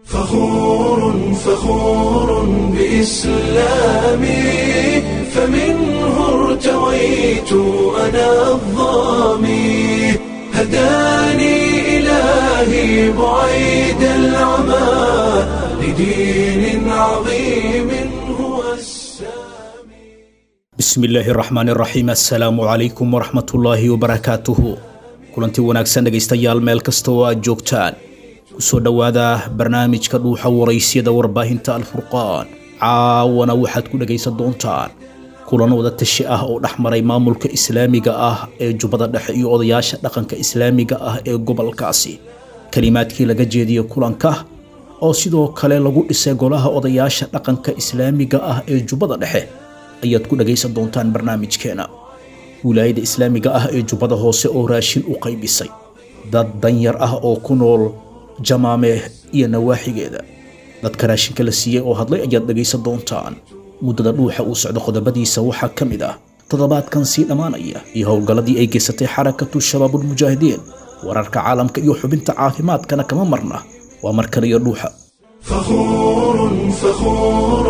فخور فخور بإسلامي فمنه ارتويت أنا الظامي هداني إلهي بعيد العمى لدين عظيم هو السامي bismi illaahi raxmaani raxiim assalaamu calaykum waraxmatullaahi wabarakaatuhu kulanti wanaagsan dhegaystayaal meel kasta oo aad joogtaan kusoo dhowaada barnaamijka dhuuxa waraysyada warbaahinta alfurqaan caawana waxaad ku dhegaysan doontaan kulan wada tashi ah oo dhex maray maamulka islaamiga ah ee jubbada dhexe iyo odayaasha dhaqanka islaamiga ah ee gobolkaasi kelimaadkii laga jeediyey kulanka oo sidoo kale lagu dhisay golaha odayaasha dhaqanka islaamiga ah ee jubbada dhexe ayaad ku dhagaysan doontaan barnaamijkeena wilaayada islaamiga ah ee jubbada hoose oo raashin u qaybisay dad danyar ah oo ku nool jamaameh iyo nawaaxigeeda dadka raashinka la siiyey oo hadlay ayaad dhagaysan doontaan muddada dhuuxa uu socdo qodobadiisa waxaa ka mid ah toddobaadkan sii dhammaanaya iyo howlgalladii ay geysatay xarakatu shabaabulmujaahidiin wararka caalamka iyo xubinta caafimaadkana kama marna waa markan iyo dhuuxa فخور فخور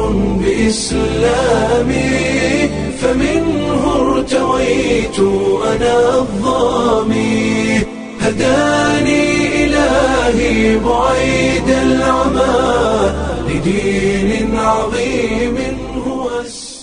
بإسلامي فمنه ارتويت أنا الظامي هداني إلهي بعيد العمى لدين عظيم هو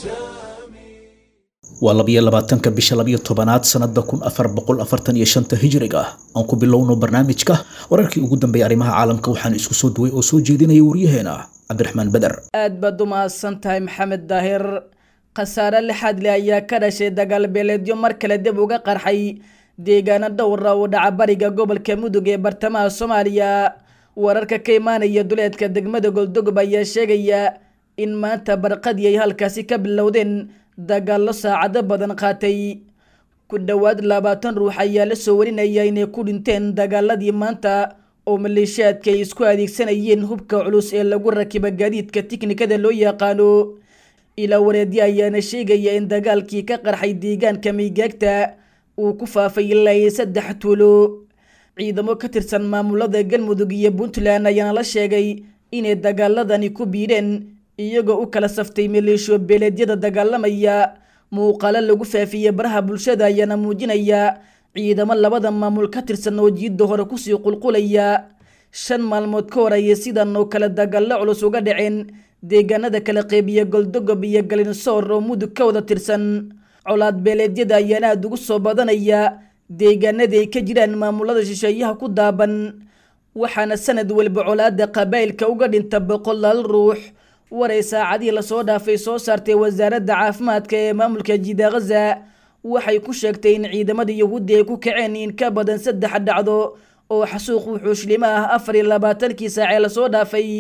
السامي waa labiyo labaatanka bisha labiyo tobanaad sanada kun afar boqol afartan iyo shanta hijriga ah aan ku bilowno barnaamijka wararkii ugu dambeeyay arrimaha caalamka waxaan isku soo duway oo soo jeedinaya waryaheena cabdiraxmaan beder aad baad u mahadsan tahay maxamed daahir khasaare lixaad leh ayaa ka dhashay dagaal beeleedyo mar kale dib uga qarxay deegaano dhowra oo dhaca bariga gobolka mudug ee bartamaha soomaaliya wararka ka imaanaya duleedka degmada goldogob ayaa sheegaya in maanta barqadii ay halkaasi ka bilowdeen dagaallo saacado badan qaatay ku dhowaad labaatan ruux ayaa la soo warinaya inay ku dhinteen dagaaladii maanta oo maleeshiyaadka ay isku adeegsanayeen hubka culus ee lagu rakiba gaadiidka tiknikada loo yaqaano ilaa wareedyo ayaana sheegaya in dagaalkii ka qarxay deegaanka maygaagta uu ku faafay ilaa iyo saddex tuulo ciidamo ka tirsan maamulada galmudug iyo puntland ayaana la sheegay inay dagaaladani ku biidheen iyagoo u kala saftay maleeshiyo beeleedyada dagaalamaya muuqaalo lagu faafiyey baraha bulshada ayaana muujinaya ciidamo labada maamul ka tirsan oo jiidda hore kusii qulqulaya shan maalmood ka hor ayay sidan oo kale dagaallo culus uga dhaceen deegaanada kala qeybiya goldogob iyo galinsoor oo mudug ka wada tirsan colaad beeleedyada ayaana aada ugu soo badanaya deegaanada ay ka jiraan maamulada shisheeyaha ku daaban waxaana sanad walba colaada qabaa'ilka uga dhinta boqolaal ruux waray saacadihii lasoo dhaafay soo saartay wasaaradda caafimaadka ee maamulka jida khaza waxay ku sheegtay in ciidamada yahuudda ay ku kaceen in ka badan saddex dhacdo oo xasuuq wuxuushlimo ah afar iyo labaatankii saacee lasoo dhaafay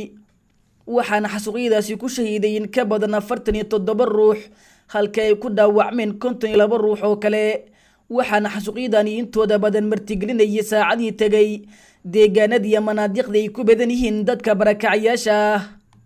waxaana xasuuqyadaasi ku shahiiday in ka badan afartan iyo toddoba ruux halka ay ku dhaawacmeen konton iyo laba ruux oo kale waxaana xasuuqyadani intooda badan martigelinayay saacadihii tegay deegaanadiiyo manaadiqda ay ku badan yihiin dadka barakacayaasha ah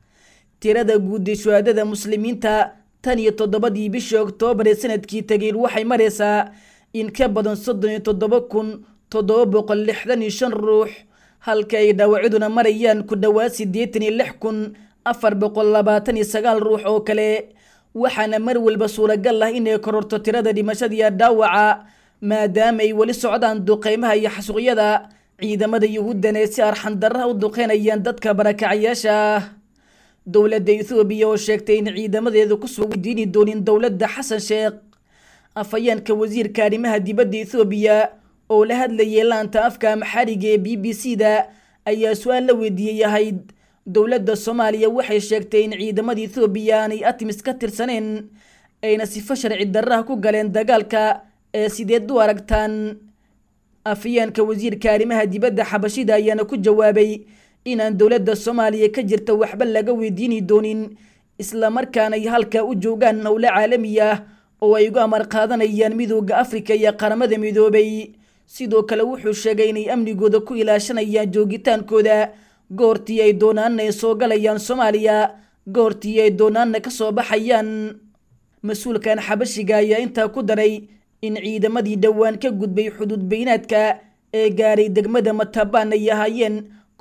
tirada guud ee shuhaadada muslimiinta tan iyo toddobadii bishii oktoobar ee sanadkii tegay waxay maraysaa in ka badan soddon iyo toddoba kun toddoba boqol lixdan iyo shan ruux halka ay dhaawacyaduna marayaan ku dhowaad siddeetan iyo lix kun afar boqol labaatan iyo sagaal ruux oo kale waxaana mar walba suuragal ah inay kororto tirada dhimashadiiyo dhaawaca maadaama ay weli socdaan duqeymaha iyo xasuuqyada ciidamada yuhuuddana ee si arxandarraha u duqeynayaan dadka barakacayaasha ah dowladda ethoobiya oo sheegtay in ciidamadeedu kusoo weydiini doonin dowladda xasan sheekh afhayeenka wasiirka arrimaha dibadda ethoobiya oo la hadlayay laanta afka maxariga ee b b c da ayaa su-aal la weydiiyey ahayd dowladda soomaaliya waxay sheegtay in ciidamada ethoobiya aanay atimis ka tirsaneen ayna sifo sharci darraha ku galeen dagaalka ee sideed u aragtaan afhayeenka wasiirka arrimaha dibadda xabashida ayaana ku jawaabay inaan dowladda soomaaliya ka jirta waxba laga weydiini doonin islamarkaana ay halkaa u joogaan howlo caalami ah oo ay ugu amar qaadanayaan midooda afrika iyo qaramada midoobay sidoo kale wuxuu sheegay inay amnigooda ku ilaashanayaan joogitaankooda goortii ay doonaanna ay soo galayaan soomaaliya goortii ay doonaanna ka soo baxayaan mas-uulkan xabashiga ayaa intaa ku daray in ciidamadii dhowaan ka gudbay xuduud beynaadka ee gaaray degmada matabaan ay ahaayeen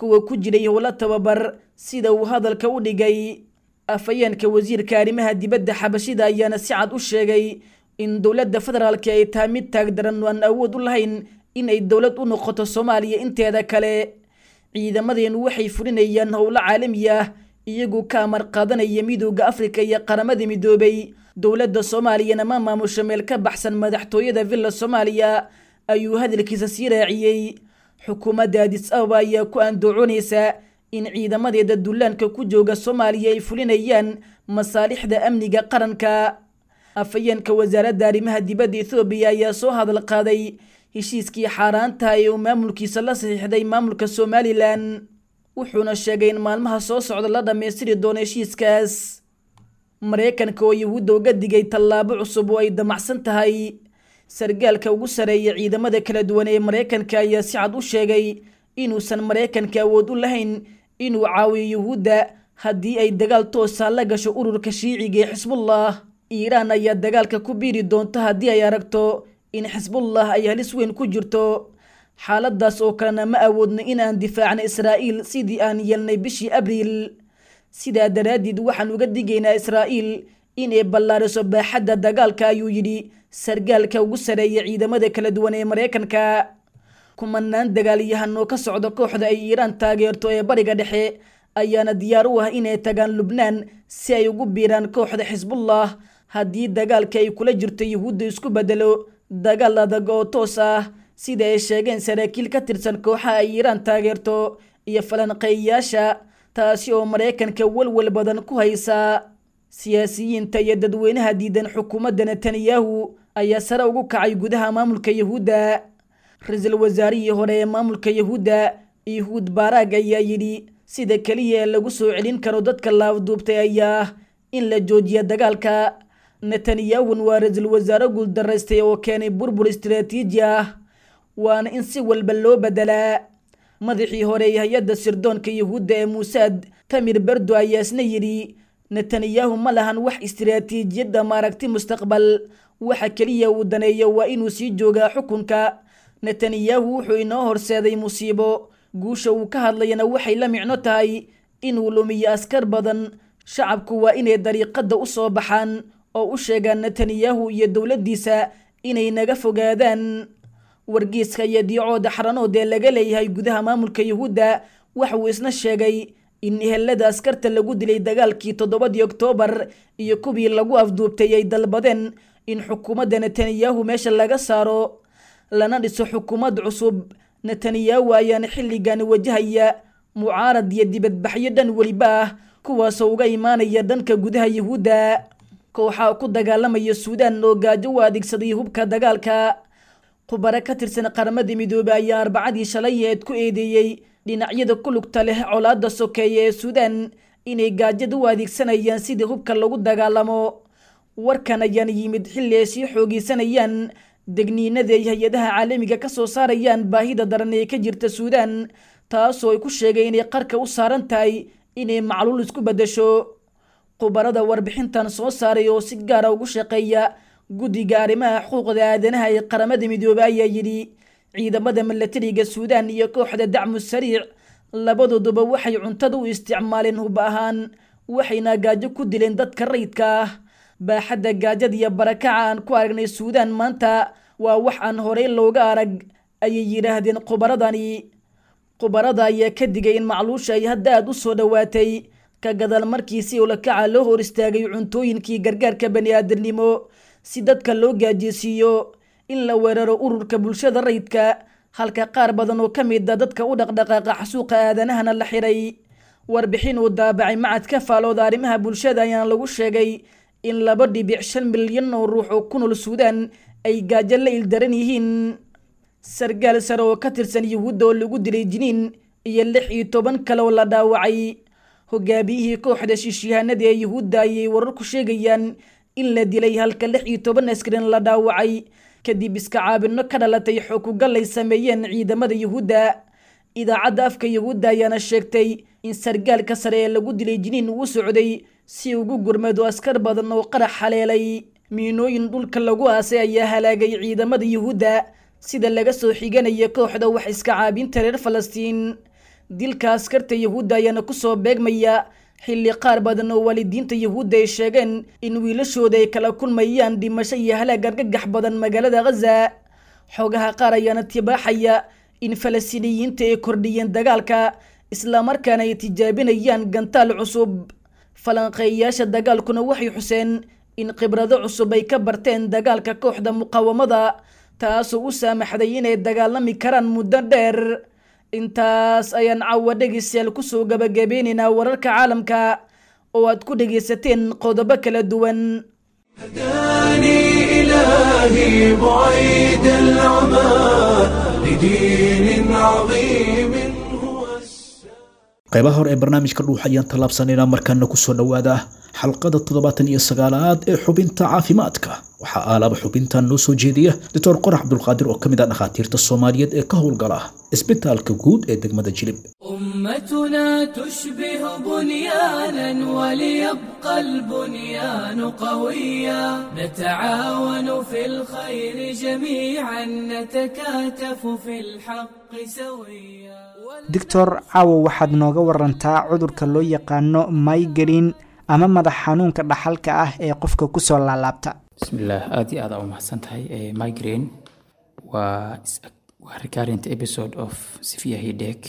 kuwa ku jiray howlo tababar sida uu hadalka u dhigay afhayeenka wasiirka arrimaha dibadda xabashida ayaana si cad u sheegay in dowladda federaalka ay tahay mid taagdaran aan awood u lahayn in ay dowlad u noqoto soomaaliya inteeda kale ciidamadeenu waxay fulinayaan howlo caalami ah iyagoo ka amar qaadanaya midooda afrika iyo qaramada midoobay dowladda soomaaliyana ma maamusho meel ka baxsan madaxtooyada villa soomaaliya ayuu hadalkiisa sii raaciyey xukuumadda adis ababa ayaa ku andooconaysa in ciidamadeeda dullaanka ku jooga soomaaliya ay fulinayaan masaalixda amniga qaranka afhayeenka wasaaradda arrimaha dibadda ethoobiya ayaa soo hadal qaaday heshiiskii xaaraanta ee uu maamulkiisa la saxiixday maamulka somalilan wuxuuna sheegay in maalmaha soo socda la dhammaystiri doono heshiiskaas maraykanka oo yahuudda uga digay tallaabo cusub oo ay damacsan tahay sargaalka ugu sareeya ciidamada kala duwan ee maraykanka ayaa si cad u sheegay inuusan maraykanka awood u lahayn inuu caawiyo yuhuudda haddii ay dagaal toosa la gasho ururka shiiciga ee xisbullah iiraan ayaa dagaalka ku biiri doonta haddii ay aragto in xisbullah ay halis weyn ku jirto xaaladaas oo kalena ma awoodno inaan difaacno israa'iil sidii aan yeelnay bishii abriil sidaa daraaddeed waxaan uga digaynaa israa'iil inay ballaariso baaxadda dagaalka ayuu yidhi sargaalka ugu sareeya ciidamada kala duwan ee maraykanka kumanaan dagaalyahanoo ka socda kooxda ay iiraan taageerto ee bariga dhexe ayaana diyaar u ah inay tagaan lubnaan si ay ugu biiraan kooxda xisbullah haddii dagaalka ay kula jirto yuhuudda isku bedelo dagaal adag oo toos ah sida ay sheegeen saraakiil ka tirsan kooxaha ay iiraan taageerto iyo falanqeeyayaasha taasi oo maraykanka walwal badan ku haysa siyaasiyiinta iyo dadweynaha diidan xukuumadda netanyahu ayaa sare ugu kacay gudaha maamulka yahuudda ra-iisul wasaarihii hore ee maamulka yahuudda yuhuud baaraag ayaa yidhi sida keliya ee lagu soo celin karo dadka laafduubtay ayaa ah in la joojiya dagaalka netanyahun waa ra-iisul wasaare guuldaraystay oo keenay burbur istiraatiiji ah waana in si walba loo bedelaa madaxii hore ee hay-adda sirdoonka yahuudda ee muusaad tamir berdo ayaa isna yidhi netanyahu ma lahan wax istiraatiijiyadda maaragti mustaqbal waxa keliya uu daneeyo waa inuu sii joogaa xukunka netanyahu wuxuu inoo horseeday musiibo guusha uu ka hadlayana waxay la micno tahay inuu lumiyo askar badan shacabku waa inay dariiqadda u soo baxaan oo u sheegaan netanyahu iyo dowladdiisa inay naga fogaadaan wargiiska iyo diicooda xaranood ee laga leeyahay gudaha maamulka yahuudda waxa uu isna sheegay in ehelada askarta lagu dilay dagaalkii toddobadii oktoobar iyo kuwii lagu afduubtay ay dalbadeen in xukuumadda netanyahu meesha laga saaro lana dhiso xukuumad cusub netanyahu ayaana xilligan wajahaya mucaarad iyo dibadbaxyo dhan weliba ah kuwaasoo uga imaanaya dhanka gudaha yahuudda kooxaa ku dagaalamaya suudaan oo gaajo u adeegsaday hubka dagaalka khubaro ka tirsan qaramada midoobey ayaa arbacadii shalayeed ku eedeeyey dhinacyada ku lugta leh colaadda sokeeya ee suudaan inay gaajada u adeegsanayaan sidii hubka lagu dagaalamo warkan ayaan yimid xilli ay sii xoogeysanayaan degniinada ay hay-adaha caalamiga ka soo saarayaan baahida daran ee ka jirta suudaan taasoo ay ku sheegay inay qarka u saaran tahay inay macluul isku beddesho khubarada warbixintan soo saaray oo si gaara ugu shaqeeya guddiga arrimaha xuquuqda aadanaha ee qaramada midoobey ayaa yidhi ciidamada milatariga suudaan iyo kooxda dacmu sariic labadooduba waxay cuntada u isticmaaleen hub ahaan waxayna gaajo ku dileen dadka rayidka ah baaxadda gaajada iyo barakaca aan ku aragnay suudaan maanta waa wax aan horey looga arag ayay yidhaahdeen khubaradani khubarada ayaa ka digay in macluusha ay hadda aada u soo dhowaatay ka gadaal markii si ulakaca loo hor istaagay cuntooyinkii gargaarka bani aadamnimo si dadka loo gaajeysiiyo in la weeraro ururka bulshada rayidka halka qaar badan oo ka mid a dadka u dhaqdhaqaaqa xasuuqa aadanahana la xiray warbixin uu daabacay macad ka faalooda arrimaha bulshada ayaana lagu sheegay in laba dhibic shan milyan oo ruux oo ku nool suudaan ay gaajo la ildaran yihiin sargaal sare oo ka tirsan yuhuudda oo lagu dilay jiniin iyo lix iyo toban kale oo la dhaawacay hogaamiyihii kooxda shiishyahanada ee yuhuudda ayay wararku sheegayaan in la dilay halka lix iyo toban askarin la dhaawacay kadib iska caabino ka dhalatay xookugal ay sameeyeen ciidamada yuhuudda idaacadda afka yuhuudda ayaana sheegtay in sargaalka sare ee lagu dilay jiniin uu socday si ugu gurmado askar badan oo qarax haleelay miinooyin dhulka lagu aasay ayaa halaagay ciidamada yuhuudda sida laga soo xiganaya kooxda wax iska caabinta reer falastiin dilka askarta yahuudda ayaana kusoo beegmaya xilli qaar badan oo waalidiinta yahuudda ay sheegeen in wiilashooda ay kala kulmayaan dhimasho iyo halaag argagax badan magaalada khaza xoogaha qaar ayaana tibaaxaya in falastiiniyiinta ay kordhiyeen dagaalka islamarkaana ay tijaabinayaan gantaal cusub falanqeeyayaasha dagaalkuna waxay xuseen in khibrado cusub ay ka barteen dagaalka kooxda muqaawamada taasoo u saamaxday inay dagaalami karaan muddo dheer intaas ayaan caawa dhegeystayaal kusoo gabagabeynaynaa wararka caalamka oo aad ku dhegaysateen qodobo kala duwan هداني إلهي بعيد العمى لدين عظيم هو السلام qaybaha hore ee barnaamijka dhuux ayaan tallaabsanaynaa markaana kusoo dhowaada xalqada toddobaatan iyo sagaalaad ee xubinta caafimaadka waxaa aalaaba xubintan noo soo jeediya doctor qorax cabdulqaadir oo ka mid ah dhakhaatiirta soomaaliyeed ee ka howlgala isbitaalka guud ee degmada jilib أمتنا تشبه بنيانا وليبقى البنيان قويا نتعاون في الخير جميعا نتكاتف في الحق سويا doctor caawo waxaad nooga warantaa cudurka loo yaqaano migraine ama madax xanuunka dhaxalka ah ee qofka kusoo laalaabta bismillaah aada iyo aada u mahadsan tahay Eh, migraine waa is- waa recurrent episode of severe headache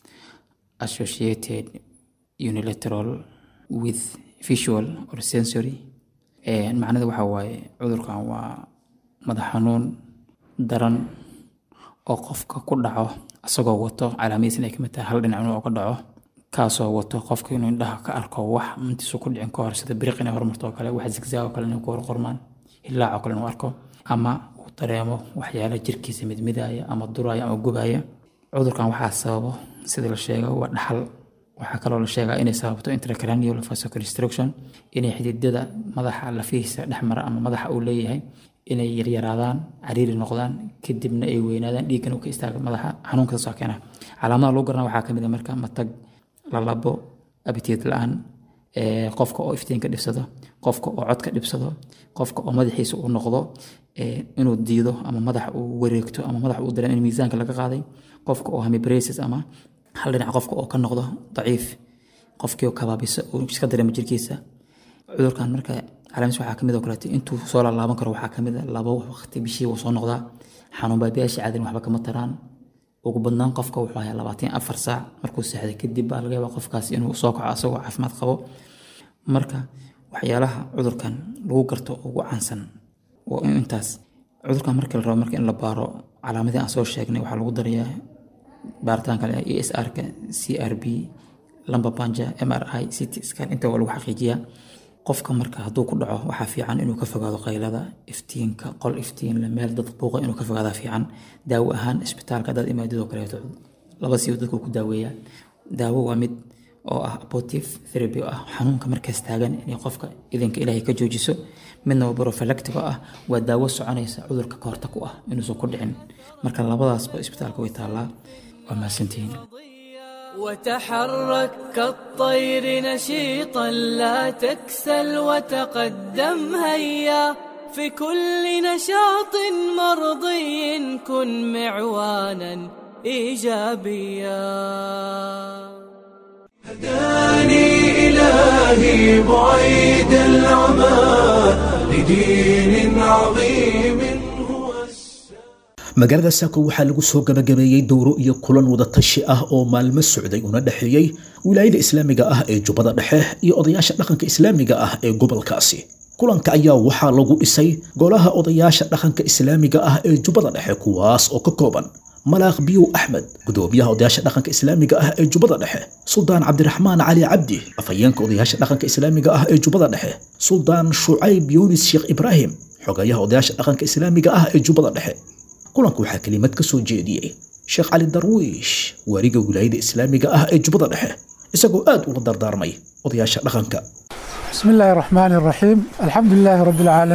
associated unilateral with visual or sensory Eh, macnada waxaa waaye cudurkan waa madax xanuun daran oo qofka ku dhaco isagoo wato calaamadiis inay kamid tahay hal dhinac inuu ka dhaco kaasoo wato qofka inuu indhaha ka arko wax intiisu ku dhicin ka hor sida biriq inay hormarto oo kale wax zigzag oo kale inay ku horqormaan hilaac oo kale inuu arko ama uu dareemo waxyaala jirkiisa midmidaya ama duraya ama gubaya cudurkan waxaa sababo sida la sheego waa dhaxal waxaa kaloo la sheegaa inay sababto intracranial vasoconstriction inay xididada madaxa lafihiisa dhexmara ama madaxa uu leeyahay inay yaryaraadaan cariiri noqdaan kadibna ay weynaadaan dhiiggan uu ka istaaga madaxa xanuunka saasoo keena calaamadaha lagu garana waxaa kamid a marka matag lalabo abitiid la-aan ee, qofka oo iftiinka dhibsado qofka oo codka dhibsado qofka oo madaxiisa uu noqdo ee, inuu diido ama madax uu wareegto ama madax uu dareemo in miisaanka laga qaaday qofka oo hemibraces ama hal dhinac qofka oo ka noqdo daciif qofkii oo kabaabisa uu iska dareemo jirkiisa cudurkan marka calaamadiis waxaa kamid oo kaleeto intuu soo laalaaban karo waxaa kamid a laba waqti bishii wuu soo noqdaa xanuun baabiyaasha caadin waxba kama taraan ugu badnaan qofka wuxuu hayaa labaatan iyo afar saac markuu seexday kadib baa laga yaabaa qofkaas inuu soo kaco asagoo caafimaad qabo marka waxyaalaha cudurkan lagu garto ugu caansan waa in intaas cudurkan marka la rabo marka in la baaro calaamadii aan soo sheegnay waxaa lagu darayaa baaritaanka e s r-ka c r b lamba banja m r i ct scan inta waa lagu xaqiijiyaa qofka marka hadduu ku dhaco waxaa fiican inuu ka fogaado qaylada iftiinka qol iftiin leh, meel dad buuqa inuu ka fogaada fiican daawo ahaan isbitaalka dad imaadidoo kaleeto laba siiba dadku ku daaweeyaa daawo waa mid oo ah abortive therapy oo ah xanuunka markaas taagan inay qofka idinka ilaahay ka joojiso midna waa prophylactic oo ah waa daawo soconaysa cudurka ka hortag u ah inuusan ku dhicin marka labadaasba isbitaalka way taallaa waa mahadsantihiin وتحرك كالطير نشيطا لا تكسل وتقدم هيا في كل نشاط مرضي كن معوانا ايجابيا هداني إلهي بعيد العمى لدين عظيم هو السلام magaalada saako waxaa lagu soo gabagabeeyey dowro iyo kulan wadatashi ah oo maalmo socday una dhexeeyey wilaayada islaamiga ah ee jubbada dhexe iyo odayaasha dhaqanka islaamiga ah ee gobolkaasi kulanka ayaa waxaa lagu dhisay golaha odayaasha dhaqanka islaamiga ah ee jubbada dhexe kuwaas oo ka kooban malaaq biyow axmed gudoomiyaha odayaasha dhaqanka islaamiga ah ee jubbada dhexe suldaan cabdiraxmaan cali cabdi afhayeenka odayaasha dhaqanka islaamiga ah ee jubbada dhexe suldaan shucayb yunis sheekh ibraahim xogayaha odayaasha dhaqanka islaamiga ah ee jubbada dhexe kulanka waxaa kelimad ka soo jeediyey sheekh cali darwiish waariga wilaayada islaamiga ah ee jubbada dhexe isagoo aad ula dardaarmay odayaasha dhaqanka بسم الله الرحمن الرحيم الحمد لله رب العالمين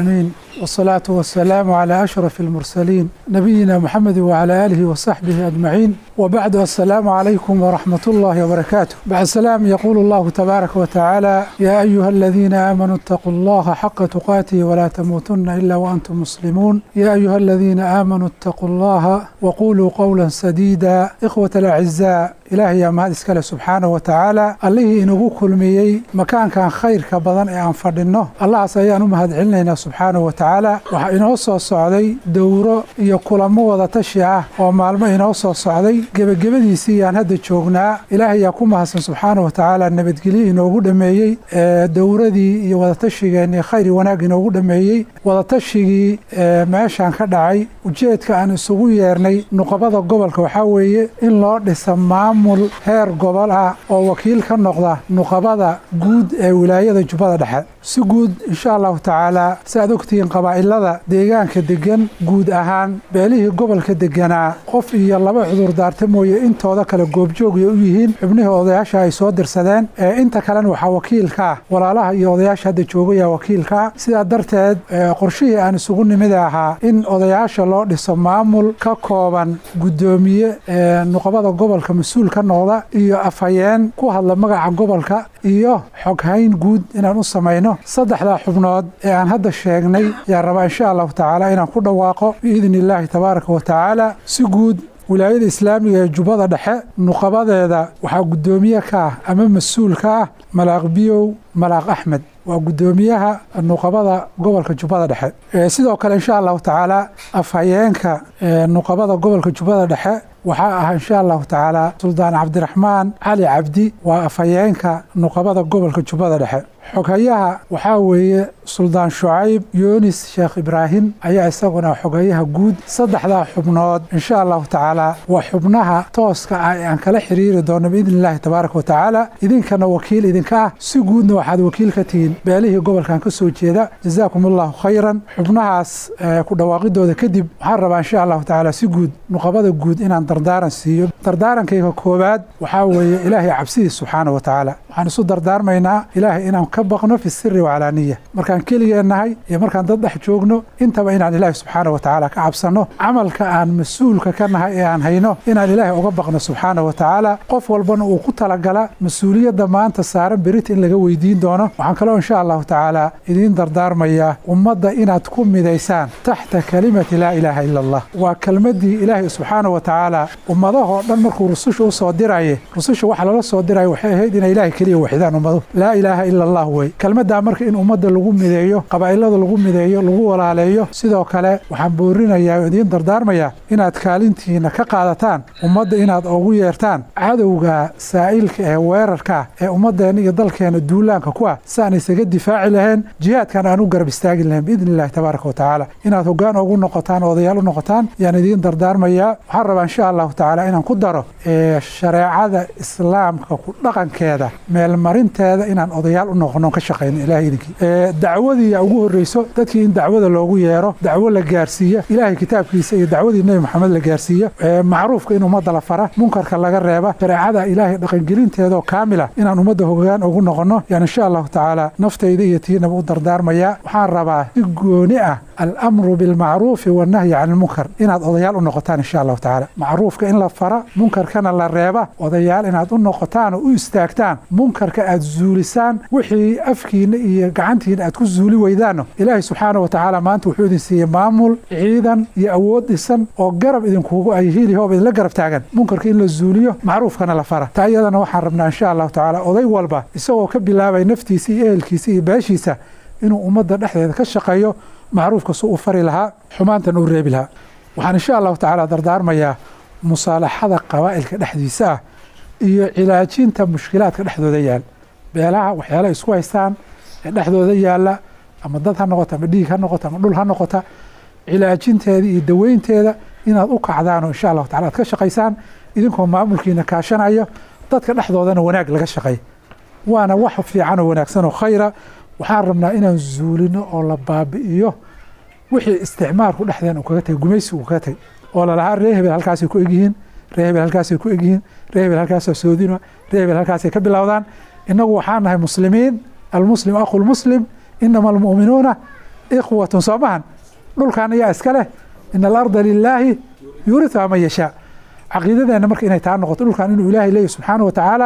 والصلاة والسلام على أشرف المرسلين نبينا محمد وعلى آله وصحبه أجمعين وبعد السلام عليكم ورحمة الله وبركاته بعد السلام يقول الله تبارك وتعالى يا أيها الذين آمنوا اتقوا الله حق تقاته ولا تموتن إلا وأنتم مسلمون يا أيها الذين آمنوا اتقوا الله وقولوا قولا سديدا إخوة الأعزاء ilaahay yaa mahad iskale subxaana wa tacaala allihii inagu kulmiyey makaankan khayrka badan ee aan fadhinno allahaas ayaan u mahad celinaynaa subxaana wa tacaala waxaa inoo soo socday dowro iyo kulamo wada tashi ah oo maalmo inoo soo socday gebagabadiisii yaan hadda joognaa ilaahay yaa ku mahadsan subxaana wa tacaala nabadgelyo inoogu dhammeeyey ee dowradii iyo wadatashigeennii khayr wanaag inoogu dhammeeyey wadatashigii ee meeshaan ka dhacay ujeedka aan isugu yeernay nuqabada gobolka waxaa weeye in loo dhisa maamul heer gobol ah oo wakiil ka noqda nuqabada guud ee wilaayada jubbada dhexe si guud insha allahu tacaala si aad ogtihiin qabaa'ilada deegaanka degan guud ahaan beelihii gobolka deganaa qof iyo laba cudurdaarta mooye intooda kale goobjoogay u yihiin xubnihii odayaasha ay soo dirsadeen ee inta kalena waxaa wakiilka ah walaalaha iyo odayaasha hadda joogaya wakiilka ah sidaa darteed qorshihii aan isugu nimid ahaa in odayaasha loo dhiso maamul ka kooban guddoomiye ee nuqabada gobolka mas-uul ka noqda iyo afhayeen ku hadla magaca gobolka iyo xoghayn guud inaan u samayno saddexdaa xubnood ee aan hadda sheegnay yaa rabaa insha allahu tacaala inaan ku dhawaaqo biidni illaahi tabaaraka wa tacaala si guud wilaayada islaamiga ee jubbada dhexe nuqabadeeda waxaa guddoomiye ka ah ama mas-uul ka ah malaaq biyow malaaq axmed waa guddoomiyaha nuqabada gobolka jubbada dhexe sidoo kale insha allahu tacaala afhayeenka nuqabada gobolka jubbada dhexe waxaa ah insha allahu tacaala suldaan cabdiraxmaan cali cabdi waa afhayeenka nuqabada gobolka jubbada dhexe xoghayaha waxaa weeye suldaan shucayb yunis sheekh ibraahim ayaa isaguna xoghayaha guud saddexdaa xubnood insha allahu tacaala waa xubnaha tooska ah ee aan kala xiriiri doono biidni illaahi tabaaraka wa tacaala idinkana wakiil idinka ah si guudna waxaad wakiil ka tihiin beelihii gobolkan ka soo jeeda jazaakum allahu khayran xubnahaas ku dhawaaqidooda kadib waxaan rabaa insha allahu tacaala si guud nuqabada guud inaan dardaaran siiyo dardaarankayga koowaad waxaa weeye ilaahay cabsidiis subxaana wa tacaala waxaan isu dardaarmaynaa ilaahay inaan ka baqno fi siri wacalaaniya markaan keligeen nahay iyo markaan dad dhex joogno intaba inaan ilaahay subxaana wa tacaala ka cabsanno camalka aan mas-uulka ka nahay ee aan hayno inaan ilaahay uga baqno subxaana wa tacaala qof walbana uu ku talagala mas-uuliyadda maanta saaran berita in laga weydiin doono waxaan kaloo insha allahu tacaala idiin dardaarmayaa ummadda inaad ku midaysaan taxta kalimati laa ilaaha ila allah waa kelmaddii ilaahay subxaana wa tacaala ummadahoo dhan markuu rususha u soo diraye rususha waxa lala soo diray waxay ahayd inay ilaahay keliya waxidaan ummadu laa ilaaha ila allah wey kelmaddaa marka in ummadda lagu mideeyo qabaa'ilada lagu mideeyo lagu walaaleeyo sidoo kale waxaan boorinayaa oo idiin dardaarmayaa inaad kaalintiina ka qaadataan ummadda inaad ugu yeertaan cadowga saa'ilka ee weerarka ee ummaddeena iyo dalkeena duulaanka ku ah saan isaga difaaci lahayn jihaadkan aan u garab istaagi lahayn biidni illahi tabaaraka wa tacaala inaad hoggaan ugu noqotaan odayaal u noqotaan yaan idiin dardaarmayaa waxaan rabaa insha allahu tacaala inaan ku daro shareecada islaamka ku dhaqankeeda meelmarinteeda inaan odayaal u noqono ka shaqeyno ilahay idinkii dacwadii ugu horreyso dadkii in dacwada loogu yeero dacwo la gaarsiiya ilaahay kitaabkiisa iyo dacwadii nebi maxamed la gaarsiiya macruufka in ummadda la fara munkarka laga reeba shareecada ilaahay dhaqangelinteedaoo kaamila inaan ummadda hogaan ugu noqono yaan insha allahu tacaala naftayda iyo tiinaba u dardaarmayaa waxaan rabaa si gooni ah alamru bilmacruufi wannahyi can ilmunkar inaad odayaal u noqotaan insha allahu tacaala macruufka in la fara munkarkana la reeba odayaal inaad u noqotaan oo u istaagtaan munkarka aad zuulisaan wixii afkiina iyo gacantiina aad ku zuuli weydaanno ilaahay subxaana wa tacaala maanta wuxuu idin siiyey maamul ciidan iyo awood dhisan oo garab idinkugu ay hiilihooba idinla garab taagan munkarka in la zuuliyo macruufkana la fara taa iyadana waxaan rabnaa insha allahu tacaala oday walba isagoo ka bilaabay naftiisa iyo ehelkiisa iyo beeshiisa inuu ummadda dhexdeeda ka shaqeeyo macruufka su u fari lahaa xumaantan uu reebi lahaa waxaan insha allahu tacaala dardaarmayaa musaalaxada qabaa'ilka dhexdiisa ah iyo cilaajinta mushkilaadka dhexdooda yaal beelaha waxyaalaha isku haystaan ee dhexdooda yaalla ama dad ha noqota ama dhiig ha noqota ama dhul ha noqota cilaajinteeda iyo daweynteeda inaad u kacdaan oo insha allahu tacala aad ka shaqaysaan idinkoo maamulkiina kaashanayo dadka dhexdoodana wanaag laga shaqeey waana wax fiican oo wanaagsan oo khayra waxaan rabnaa inaan zuulino oo la baabi'iyo wixii isticmaalku dhexdeen uu kaga tagay gumaysi uu kaga tagay oo lalahaa ree hebel halkaasay ku egyihiin ree hebel halkaasay ku egyihiin ree hebel halkaasaa soodina ree hebel halkaasay ka bilowdaan innagu waxaan nahay muslimiin almuslim aqu lmuslim inama almu'minuuna ikhwatun soo mahan dhulkan ayaa iska leh ina alarda lilaahi yuuriuhaa man yashaa caqiidadeenna marka inay taa noqoto dhulkan inuu ilaahay leeyahy subxaana wa tacaala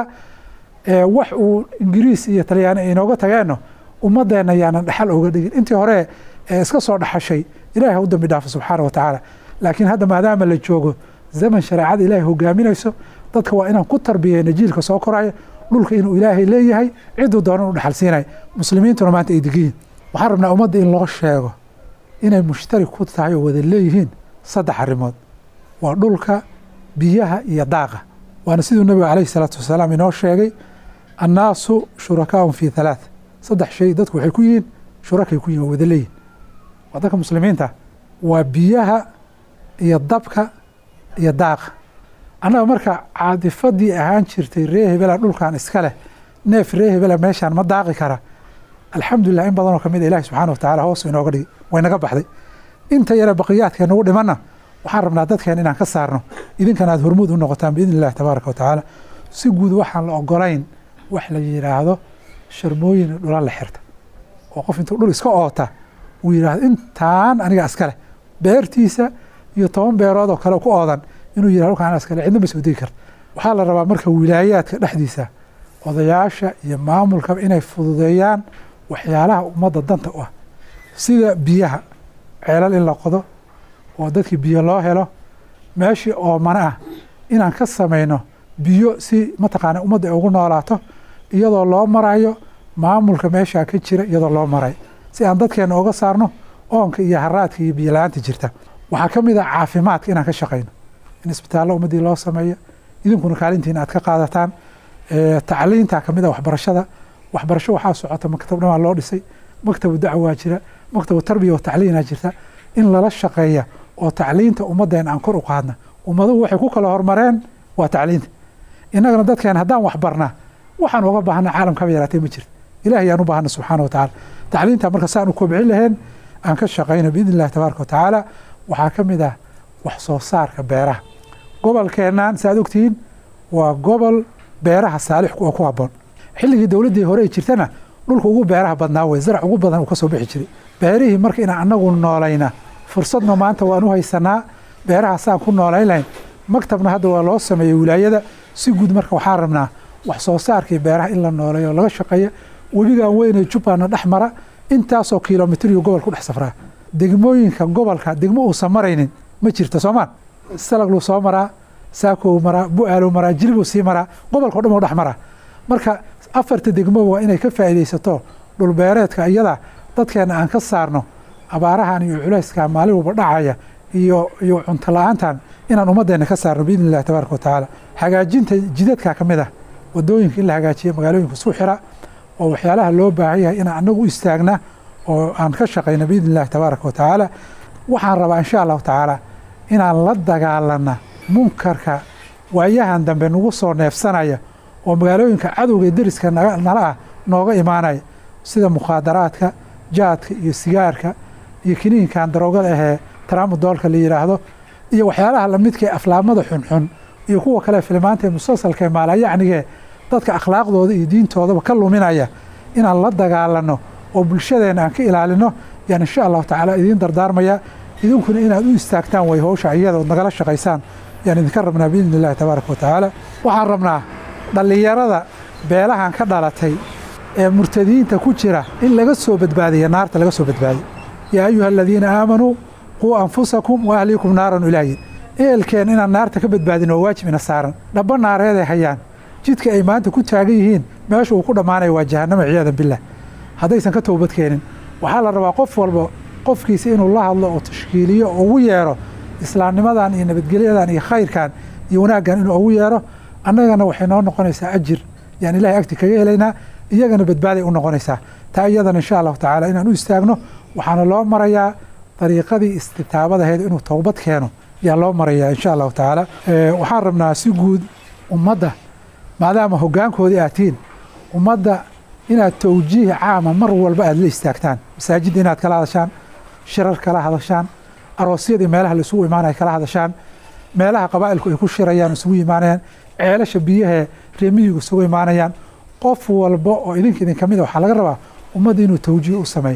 wax uu ingiriis iyo talyaani ay inooga tageenno ummadeenna yaanan dhaxal oga dhigin intii hore iska soo dhaxashay ilahay ha u dambi dhaafo subxaana wa tacaala laakiin hadda maadaama la joogo zaman shareecada ilaahay hogaaminayso dadka waa inaan ku tarbiyeyna jiilka soo koraya dhulka inuu ilaahay leeyahay ciduu doonan u dhaxal siinay muslimiintuna maanta ay degiyiin waxaan rabnaa ummadda in loo sheego inay mushtari ku tahay oo wada leeyihiin saddex arrimood waa dhulka biyaha iyo daaqa waana siduu nabiga calayhi salaatu wasalaam inoo sheegay annaasu shurakaaun fii halaath saddex shay dadku waxay ku yihiin shurakay ku yihin waa wada leeyihin waa dadka muslimiinta waa biyaha iyo dabka iyo daaqa annaga marka caadifadii ahaan jirtay ree hebela dhulkan iska leh neef ree hebela meeshaan ma daaqi kara alxamdulilah in badanoo kamid a ilahi subxaana wa tacala hoos inooga dhigi waynaga baxday inta yare baqiyaadka nagu dhimanna waxaan rabnaa dadkeen inaan ka saarno idinkana aad hormuud u noqotaan biidni illahi tabaaraka wa tacaala si guud waxaan la ogolayn wax la yidhaahdo sharmooyin dhula la xirta oo qof intuu dhul iska oota uu yidhaahdo intaan aniga iska leh beertiisa iyo toban beerood oo kale ku oodan inuu yidhahdo dhulkaan aniga iska leh cidna ma soo degi karta waxaa la rabaa marka wilaayaadka dhexdiisa odayaasha iyo maamulkaba inay fududeeyaan waxyaalaha ummadda danta u ah sida biyaha ceelal in la qodo oo dadkii biyo loo helo meeshii oomana ah inaan ka samayno biyo si mataqaana ummadda ay ugu noolaato iyadoo loo marayo maamulka meeshaa ka jira iyadoo loo marayo si aan dadkeena uga saarno oonka iyo haraadka iyo biyo la-aanta jirta waxaa ka mid ah caafimaadka inaan ka shaqayno in isbitaallo ummaddii loo sameeyo idinkuna kaalintiina aad ka qaadataan tacliinta kamid a waxbarashada waxbarasho waxaa socota maktab dhamaa loo dhisay maktabu dacwaa jira maktabu tarbiya wa tacliinaa jirta in lala shaqeeya oo tacliinta ummaddeena aan kor u qaadna ummaduhu waxay ku kala hormareen waa tacliinta innagana dadkeen haddaan waxbarnaa waxaan uga baahna caalamkaba yaraatee ma jirto ilahay aan u baahna subxaana wa tacala tacliinta marka saan u kobcin laheen aan ka shaqayno biidni illahi tabaaraka wa tacaala waxaa ka mid ah wax soo saarka beeraha gobolkeennan saaad ogtihiin waa gobol beeraha saalix oo ku habboon xilligii dowladdii hore ay jirtana dhulka ugu beeraha badnaa wey zarac ugu badan uu ka soo bixi jiray beerihii marka inaan annagu noolayna fursadna maanta waan u haysanaa beeraha saan ku noolayn lahayn maktabna hadda waa loo sameeyey wilaayada si guud marka waxaan rabnaa wax soo saarkii beeraha in la nooleeyo laga shaqeeya webigan weyne jubbaana dhex mara intaasoo kilomitiriyo gobol ku dhex safraa degmooyinka gobolka degmo uusan maraynin ma jirta soomaan salagluu soo maraa saakow maraa bu-aaluu maraa jilibuu sii maraa gobolka o dhan u dhex maraa marka afarta degmoba waa inay ka faa'iidaysato dhulbeereedka iyada dadkeena aan ka saarno abaarahan iyo culayskan maalin walba dhacaya iyo iyo cunto la-aantan inaan ummaddeena ka saarno biidni illahi tabaaraka wa tacaala hagaajinta jidadka ka mid ah wadooyinka in la hagaajiya magaalooyinka isku xira oo waxyaalaha loo baahan yahay inaan annagu u istaagna oo aan ka shaqayno biidni illahi tabaaraka wa tacaala waxaan rabaa insha allahu tacaala inaan la dagaalana munkarka waayahan dambe nagu soo neefsanaya oo magaalooyinka cadowga deriska nala ah nooga imaanaya sida mukhaadaraadka jaadka iyo sigaarka iyo kiniinkan daroogada ahee taraamadoolka la yidhaahdo iyo waxyaalaha lamidka ee aflaamada xunxun iyo kuwa kale filimaanta ee musalsalka ee maalayacnigee dadka akhlaaqdooda iyo diintoodaba ka luminaya inaan la dagaalano oo bulshadeena aan ka ilaalino yaan insha allahu tacaala idiin dardaarmaya idinkuna inaad u istaagtaan way howsha iyada ood nagala shaqaysaan yaan idinka rabnaa biidni illahi tabaaraka wa tacaala waxaan rabnaa dhallinyarada beelahan ka dhalatay ee murtadiinta ku jira in laga soo badbaadiya naarta laga soo badbaadiyo yaa ayuha aladiina aamanuu quu anfusakum wa ahliikum naaran ilaahin ehelkeen inaan naarta ka badbaadin oo waajib ina saaran dhaba naareeday hayaan jidka ay maanta ku taagan yihiin meesha uu ku dhammaanaya waa jahannama ciyaadan billah haddaysan ka toobad keenin waxaa la rabaa qof walba qofkiisa inuu la hadlo oo tashkiiliyo oo ugu yeero islaamnimadan iyo nabadgelyadan iyo khayrkan iyo wanaaggan inuu ugu yeero annagana waxay noo noqonaysaa ajir yaan ilahay agti kaga helaynaa iyagana badbaaday u noqonaysaa taa iyadana insha allahu tacaala inaan u istaagno waxaana loo marayaa dariiqadii istitaabadaheed inuu towbad keeno yaa loo marayaa insha allahu tacaala waxaan rabnaa si guud ummadda maadaama hoggaankoodii aad tihiin ummadda inaad towjiih caama mar walba aad la istaagtaan masaajidda inaad kala hadashaan shirar kala hadashaan aroosyadii meelaha la isugu imaanaya kala hadashaan meelaha qabaa'ilku ay ku shirayaan isugu imaanayaan ceelasha biyahee reemiyigu isugu imaanayaan qof walba oo idinka idin ka mid a waxaa laga rabaa ummadda inuu towjiih u sameeyo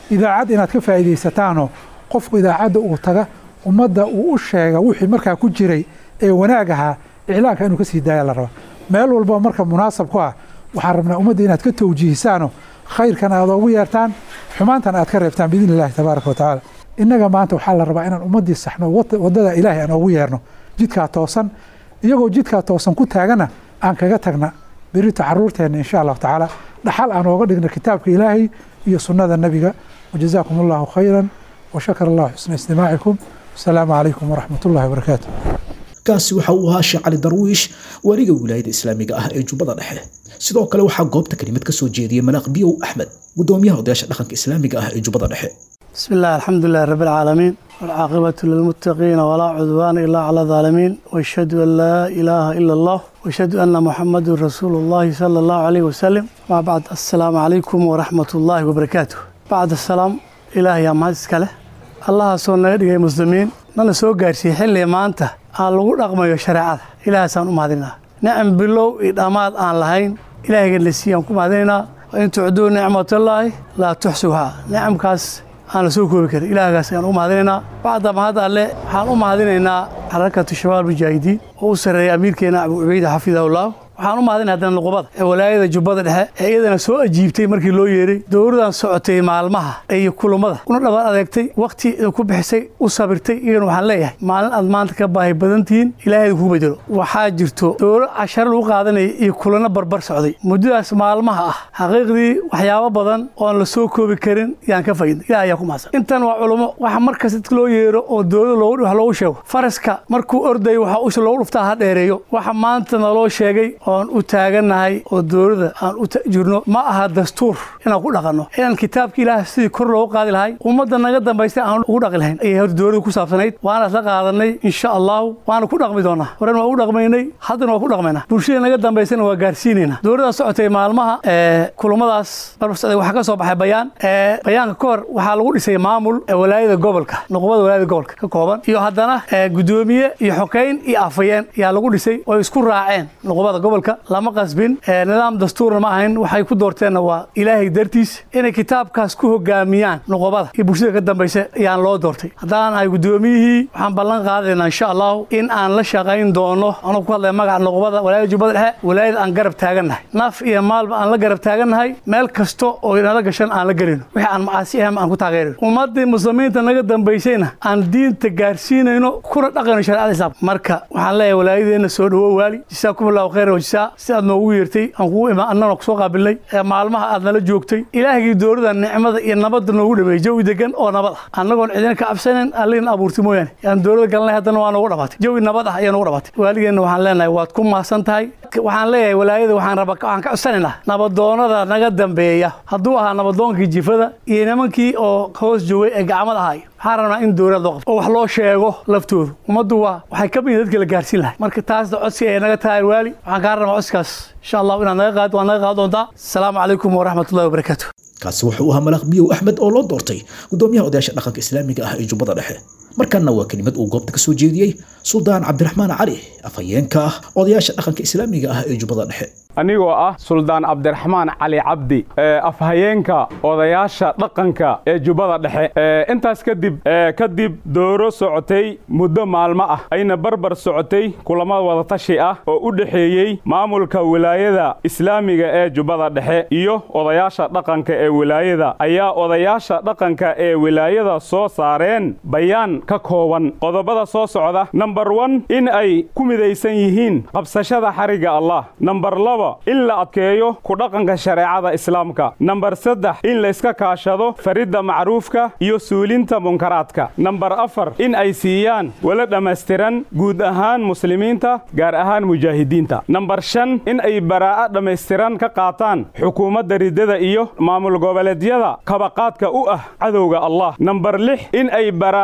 idaacad inaad ka faa'iidaysataanoo qofku idaacadda uu taga ummadda uu u sheega wixii markaa ku jiray ee wanaag ahaa iclaanka inuu ka sii daaya la rabaa meel walba marka munaasab ku ah waxaan rabnaa ummadda inaad ka tawjiihisaanoo khayrkan aad oogu yeertaan xumaantan aad ka reebtaan biidni illahi tabaaraka wa tacaala innaga maanta waxaa la rabaa inaan ummaddii saxno waddada ilaahay aan oogu yeerno jidkaa toosan iyagoo jidkaa toosan ku taagana aan kaga tagna berito caruurteenna insha allahu tacaala dhaxal aan ooga dhigna kitaabka ilaahay iyo sunnada nebiga wajazaakum allahu khayran washakar allahu xusna istimaacikum wasalaamu calaykum waraxmat ullahi wabarakaatu kaasi waxa uu ahaa sheekh cali darwiish waaliga wilaayada islaamiga ah ee jubbada dhexe sidoo kale waxaa goobta kelimad ka soo jeediyey manaaq biyow axmed gudoomiyaha odayaasha dhaqanka islaamiga ah ee jubbada dhexe بسم الله الحمد لله رب العالمين والعاقبة للمتقين ولا عدوان إلا على الظالمين واشهد أن لا إله إلا الله واشهد أن محمد رسول الله صلى الله عليه وسلم ما بعد السلام عليكم ورحمة الله وبركاته بعد السلام إلهي يا مهدس كله الله سونا يدعي مسلمين نانا سو قارسي حلي ما أنت aan lagu dhaqmayo shareecada ilaahaasaan u mahadinaa nicam bilow iyo dhammaad aan lahayn ilaahayga la siiyaan ku mahadinaynaa in tucduu nicmatallaahi laa tuxsuhaa nicamkaas aan la soo koobi karin ilaahgaas ayaan u mahadinaynaa bacda mahad alle waxaan u mahadinaynaa xarakatu shabaab mujaahidiin oo u sarreeya amiirkeena abu cubeyda xafidahullah waxaan u mahadinay haddana nuqubada ee walaayada jubbada dhexe ee iyadana soo ajiibtay markii loo yeeray dowladan socotay maalmaha iyo kulummada una dhabaad adeegtay wakhti ku bixisay u sabirtay iyagana waxaan leeyahay maalin aad maanta ka baahi badan tihiin ilaahay ku bedelo waxaa jirto dowlo casharo lagu qaadanaya iyo kulanno barbar socday muddadaas maalmaha ah xaqiiqdii waxyaabo badan oon la soo koobi karin yaan ka faaidnay ilaah ayaa ku mahadsan intan waa culummo waxa markas dadka loo yeero oo dowlada loogu wax loogu sheego faraska markuu ordayo waxa usha loogu dhuftaa ha dheereeyo waxa maanta naloo sheegay oon u taagannahay oo dowladda aan u jirno ma aha dastuur inaan ku dhaqanno inaan kitaabka ilaah sidii kor loogu qaadi lahay ummadda naga dambaystay aan ugu dhaqi lahayn ayay hor dowladda ku saabsanayd waana la qaadanay insha allahu waana ku dhaqmi doonaa horen waa u dhaqmaynay haddana waa ku dhaqmaynaa bulshada naga dambaysana waa gaarsiinaynaa dowladda socotay maalmaha kulummadaas barbar socday waxaa ka soo baxay bayaan bayaanka ka hor waxaa lagu dhisay maamul walaayada gobolka nuqubada walaayada gobolka ka kooban iyo haddana gudoomiye iyo xokeyn iyo afayeen ayaa lagu dhisay oo isku raaceen nuqubada gobolka lama qasbin nidaam dastuurna ma ahayn waxay ku doorteenna waa ilaahay dartiis inay kitaabkaas ku hogaamiyaan nuqubada iyo bulshada ka dambaysa ayaan loo doortay haddaan ahay gudoomiyihii waxaan ballan qaadaynaa insha allahu in aan la shaqayn doono anuu ku hadlaya magaca nuqubada walaayada jubbada dhexe walaayada aan garab taagannahay naf iyo maalba aan la garab taagannahay meel kasta oo inala gashan aan la gelino wixii aan macaasi ahayn aan ku taageerino ummaddii muslimiinta naga dambaysayna aan diinta gaarsiinayno kuna dhaqayno shareecada islaamka marka waxaan leeyahay walaayadeenna soo dhawo waali jisaakum allahu khayra wajsaa si aad noogu yeertay aan kugu imaan annana kusoo qaabilnay ee maalmaha aad nala joogtay ilaahgii dowladda nicmada iyo nabadda noogu dhameeyey jawi degan oo nabad ah annagoon cidina ka cabsanayn allina abuurtay mooyaane yaan dowladda galnay haddana waa noogu dhabaatay jawi nabad ah ayaa noogu dhabaatay waaligeenna waxaan leenahay waad ku mahadsan tahay waxaan leeyahay walaayada waxaan raba waxaan ka codsanaynaa nabadoonada naga dambeeya hadduu ahaa nabadoonkii jifada iyo nimankii oo hoos joogay ee gacmada ahay waxaan rabnaa in dowlad loo qabto oo wax loo sheego laftoodu ummaddu waa waxay ka mid dadka la gaarsiin lahay marka taasna codsi ay naga tahay waali waxaan kaa rabnaa codsigaas insha allahu inaad naga qaad waad naga qaad doontaa asalaamu calaykum waraxmatullahi wabarakaatu kaasi wuxuu ahaa malaaq biyow axmed oo loo doortay gudoomiyaha odayaasha dhaqanka islaamiga ah ee jubbada dhexe markanna waa kelimad uu goobta ka soo jeediyey suldaan cabdiraxmaan cali afhayeenka ah odayaasha dhaqanka islaamiga ah ee jubbada dhexe anigoo ah suldaan cabdiraxmaan cali cabdi afhayeenka odayaasha dhaqanka ee jubbada dhexe intaas kadib kadib dooro socotay muddo maalmo ah ayna barbar socotay kulamo wadatashi ah oo u dhexeeyey maamulka wilaayada islaamiga ee jubbada dhexe iyo odayaasha dhaqanka ee wilaayada ayaa odayaasha dhaqanka ee wilaayada soo saareen bayaan ka kooban qodobada soo socda namber wan in ay ku midaysan yihiin qabsashada xarigga allah namber laba in la adkeeyo ku dhaqanka shareecada islaamka namber saddex in layska kaashado faridda macruufka iyo suulinta munkaraadka namber afar in ay siiyaan wala dhammaystiran guud ahaan muslimiinta gaar ahaan mujaahidiinta namber shan in ay baraa'a dhammaystiran ka qaataan xukuumadda riddada iyo maamul goboleedyada kabaqaadka u ah cadowga allah namber lix in ay baraa'a ka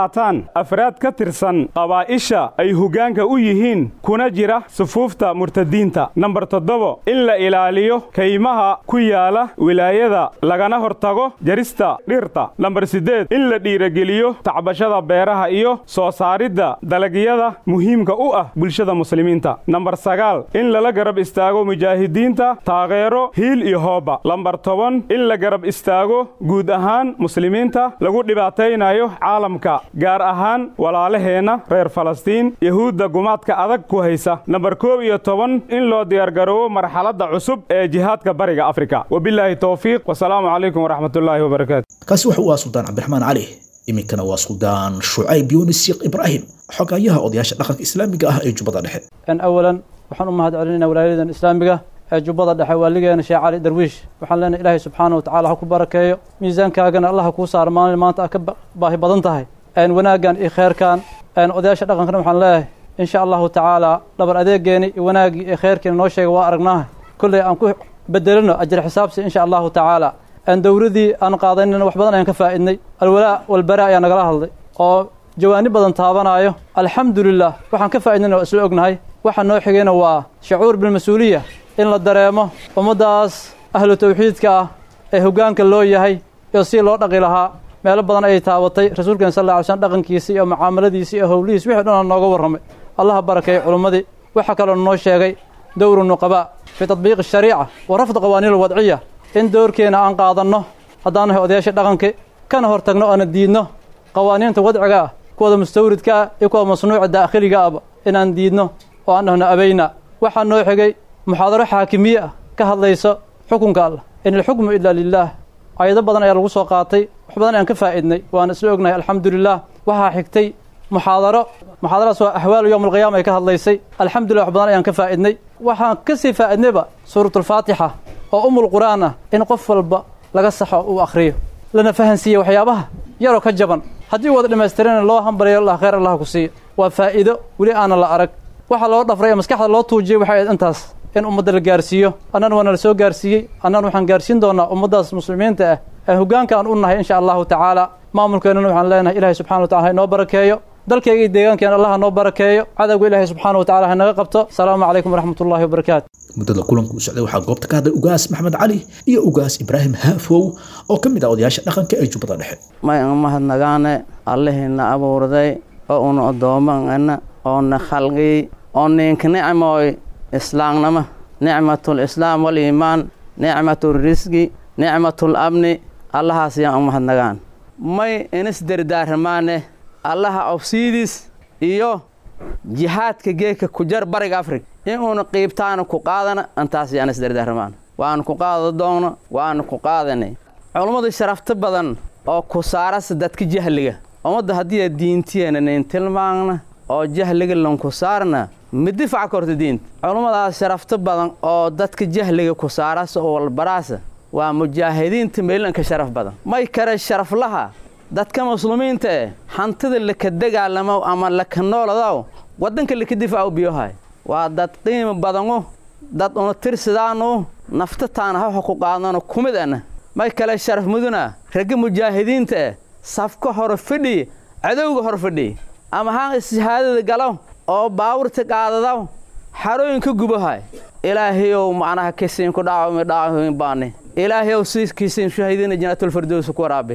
qaataan afraad ka tirsan qabaa'isha ay hoggaanka u yihiin kuna jira sufuufta murtadiinta nambar toddobo in la ilaaliyo kaymaha ku yaala wilaayada lagana hortago jarista dhirta nambar siddeed in la dhiirageliyo tacbashada beeraha iyo soo saaridda dalagyada muhiimka u ah bulshada muslimiinta nambar sagaal in lala garab istaago mujaahidiinta taageero hiil iyo hooba lambar toban in la garab istaago guud ahaan muslimiinta lagu dhibaataynayo caalamka gaar ahaan walaalaheenna reer falastiin yahuudda gumaadka adag ku haysa nambar koob iyo toban in loo diyaargaroobo marxaladda cusub ee jihaadka bariga afrika wabilaahi towfiiq wasalaamu calaykum waraxmatullaahi wabarakaatu kaasi waxa uu ah suldaan cabdiraxmaan cali iminkana waa suldaan shucayb yunis sheekh ibraahim xogayaha odayaasha dhaqanka islaamiga ah ee jubbada dhexe awalan waxaan u mahad celinaynaa walaayadan islaamiga ee jubbada dhexe waaligeena sheekh cali darwiish waxaan leenahay ilaahay subxaana wa tacala ha ku barakeeyo miisaankaagana allah ha kuu saaro maalin maanta aad ka baahi badan tahay wanaaggan iyo kheyrkan odayaasha dhaqankana waxaan leeyahay insha allahu tacaala dhabar adeegeeni iyo wanaaggii iyo kheyrkiina noo sheega waa aragnaaha kolley aan ku bedelino ajir xisaabsi insha allahu tacaala dowladii aan qaadanina wax badan ayaan ka faa'idnay alwalaa walbaraa ayaa nagala hadlay oo jawaani badan taabanaayo alxamdulilah waxaan ka faa'idnayna waa isla ognahay waxa noo xigayna waa shucuur bilmas-uuliya in la dareemo ummaddaas ahlu tawxiidka ah ee hoggaanka loo yahay iyo si loo dhaqi lahaa meelo badan ayay taabatay rasuulkeena sal lla ly slm dhaqankiisi iyo mucaamaladiisi iyo howlihiis wixii dhan nooga warramay allaha barakeeyey culummadii waxaa kaloo noo sheegay dowru nuqabaa fii tatbiiqi shariica wa rafdi qawaaniin alwadciya in dowrkeena aan qaadanno haddaan nahay odayaasha dhaqanka kana hor tagno oona diidno qawaaniinta wadciga ah kuwada mustawridka ah iyo kuwa masnuuca daakhiliga ahba inaan diidno oo aan dhahno abayna waxaa noo xigay muxaadaro xaakimiye ah ka hadlayso xukunka allah in alxukmu ilaa lilaah ayado badan ayaa lagu soo qaatay wax badan ayaan ka faa'idnay waana isla ognahay alxamdulilah waxaa xigtay muxaadaro muxaadaradas waa axwaalu yowm alqiyaama ay ka hadlaysay alxamdulillah wax badan ayaan ka faa'idnay waxaan ka sii faa'idnayba suuratulfaatixa oo umul qur'aan ah in qof walba laga saxo uu akhriyo lana fahansiiye waxyaabaha yaroo ka jaban haddii wada dhammaystirana loo hambaliyo allah khayr allah ku siiyo waa faa'iido weli aana la arag waxa loo dhafray ee maskaxda loo tuujiyey waxay ahayd intaas in ummadda la gaarsiiyo annana waana la soo gaarsiiyey annana waxaan gaarsiin doonaa ummaddaas muslimiinta ah ee hoggaanka aan u nahay insha allahu tacaala maamulkeennana waxaan leenahay ilahay subxana wa tacala ha inoo barakeeyo dalkayga iyo deegaankeena allah ha noo barakeeyo cadowga ilaahay subxaana wa tacala ha naga qabto asalaamu calaykum waraxmat ullahi wabarakaatu muddada kulanku u socday waxaa goobta ka hadlay ugaas maxmed cali iyo ugaas ibraahim haafow oo ka mid ah odayaasha dhaqanka ee jubbada dhexe may an mahadnagaane allihina abuurday oo una addoommana oona khalqiyey oo ninka nicmooy islaamnimo nicmatul islaam waliimaan nicmatul risqi nicmatul amni allahaas yaan u mahadnagaan may inis dardaaramaane allaha obsiidis iyo jihaadka geedka ku jar bariga afrika in uuna qiibtaana ku qaadana intaas yaan isdardaaramaan waanu ku qaada doonno waanu ku qaadanay culummadu sharafto badan oo ku saarasa dadka jahliga ummadda haddii diintiyeena nin tilmaamna oo jahliga lanku saarna ma difaca korta diinta culummadaas sharafto badan oo dadka jahliga ku saarasa oo walbaraasa waa mujaahidiinta meelanka sharaf badan may kale sharaflaha dadka muslimiinta eh hantida laka dagaalamo ama laka nooladaw waddanka laka difaacu biyohay waa dad qiimo badanu dad una tirsidaanu nafta taana hawxa ku qaadano kumid ana may kale sharaf muduna ragga mujaahidiinta eh safka hore fadhiy cadowga hor fadhiy ama haan ishahaadada galo oo baawurta qaadadaw xarooyinka gubahay ilaahayow macnaha kisiin ku dhaawami dhaawamin baani ilaahayow siiskiisiin shahiidina jannaatulfardowsa ku waraabi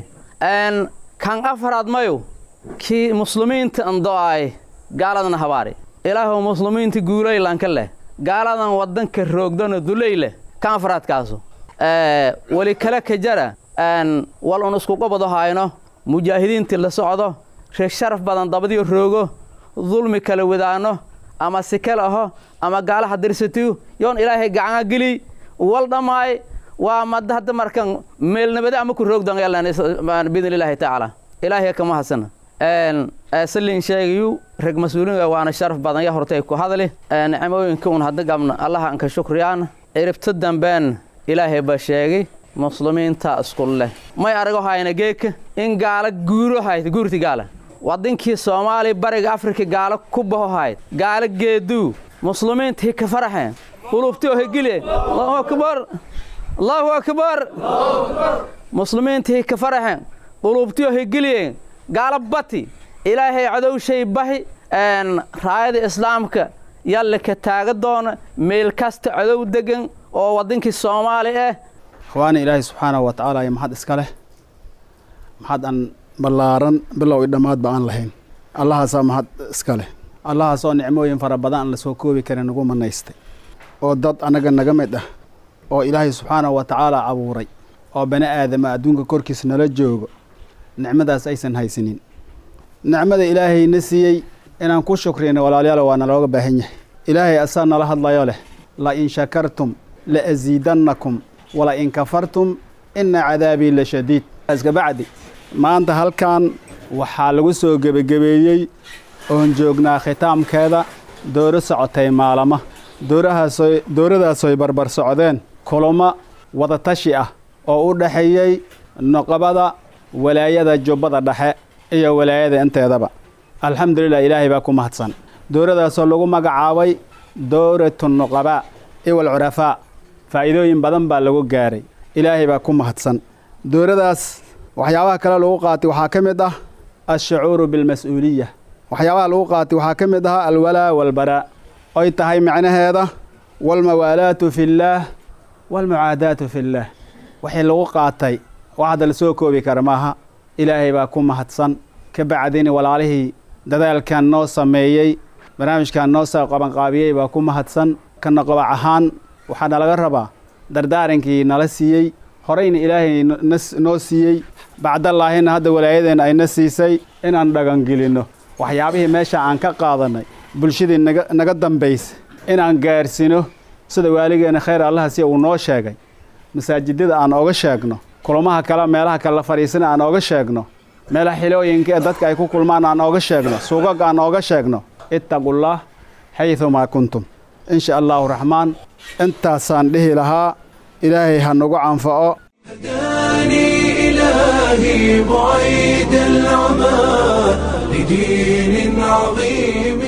n kan afaraad mayu kii muslimiinta ando'ay gaaladana habaari ilaahow muslimiinta guulaylanka leh gaaladan waddanka roogdana dulay leh kan afaraadkaasu weli kale ka jara wal un isku qabado hayno mujaahidiintii la socdo reeg sharaf badan dabadiyo roogo dulmi kala wadaano ama sikal aho ama gaalaha dirsatiyu yoon ilaahay gacanga geliy wal dhammaay waa mad hadda markan meelnabade ama ku roogdan biidn illaahi tacaala ilaahay kama hadsana salin sheegayu rag mas-uuliin waana sharaf badan ya hortay ku hadli nicmooyinka un hadda gabna allaha anka shukriyaan ciribta dambeen ilaahay ba sheegay muslimiinta isku leh may arago hayna geeka in gaala guuro hayd guurti gaala wadankii soomaaliya bariga afrika gaalo ku baho hayd gaalo geeduu muslimiinta hika faraxeen qulubti oo hegile allahu akbar allahu akbar muslimiinta hika faraxeen qulubti oo hegiliyeen gaalo bati ilaahay cadowshay bahi raayada islaamka yalle ka taaga doona meel kasta cadow degan oo waddankii soomaali ah akhwaani ilaahay subxaanahu wa tacaala iyo maxad iska leh maxad aan ballaaran bilow i dhammaadba aan lahayn allahaasaa mahad iska leh allahaasoo nicmooyin fara badan aan la soo koobi karin nagu manaystay oo dad annaga naga mid ah oo ilaahay subxaanahu wa tacaala abuuray oo bani aadama adduunka korkiisa nala joogo nicmadaas aysan haysanin nicmada ilaahayna siiyey inaan ku shukriyna walaalayaal waa nalooga baahan yahay ilaahay asaa nala hadlayo leh la in shakartum la asiidannakum wala in kafartum ina cadaabii la shadiid kabacdi maanta halkan waxaa lagu soo gebagabeeyey oon joognaa khitaamkeeda dooro socotay maalama doorahaasoo dooradaasoy barbar socdeen kulamo wadatashi ah oo u dhexeeyey noqobada walaayada jubbada dhexe iyo walaayada inteedaba alxamdulilah ilaahay baa ku mahadsan dooradaasoo lagu magacaabay dooratu nuqabaa iwal curafaa faa'iidooyin badan baa lagu gaaray ilaahay baa ku mahadsan dooradaas waxyaabaha kale lagu qaatay waxaa ka mid ah alshucuuru bilmas-uuliya waxyaabaha lagu qaatay waxaa ka mid ah alwalaa walbaraa oy tahay macnaheeda walmawaalaatu fillaah walmucaadaatu fillaah wixii lagu qaatay wax hadda la soo koobi kara maaha ilaahay baa ku mahadsan ka bacdini walaalihii dadaalkan noo sameeyey barnaamijkan noo soo qabanqaabiyey baa ku mahadsan kana qabac ahaan waxaa nalaga rabaa dardaarankii nala siiyey horeyna ilaahay noo siiyey bacdallaahina hadda walaayadeenna ayna siisay inaan dhagangelinno waxyaabihii meesha aan ka qaadannay bulshadii naga dambaysa inaan gaarsiino sida waaligeena khayr allaha si uu noo sheegay masaajidada aan oga sheegno kulamaha kale meelaha kale la fadhiisana aan oga sheegno meelaha xilooyinka ee dadka ay ku kulmaan aan ooga sheegno suugag aan ooga sheegno ittaqullah xaydumaa kuntum insha allaahu raxmaan intaasaan dhihi lahaa ilaahay ha nagu canfaco هداني إلهي بعيد العمى لدين عظيم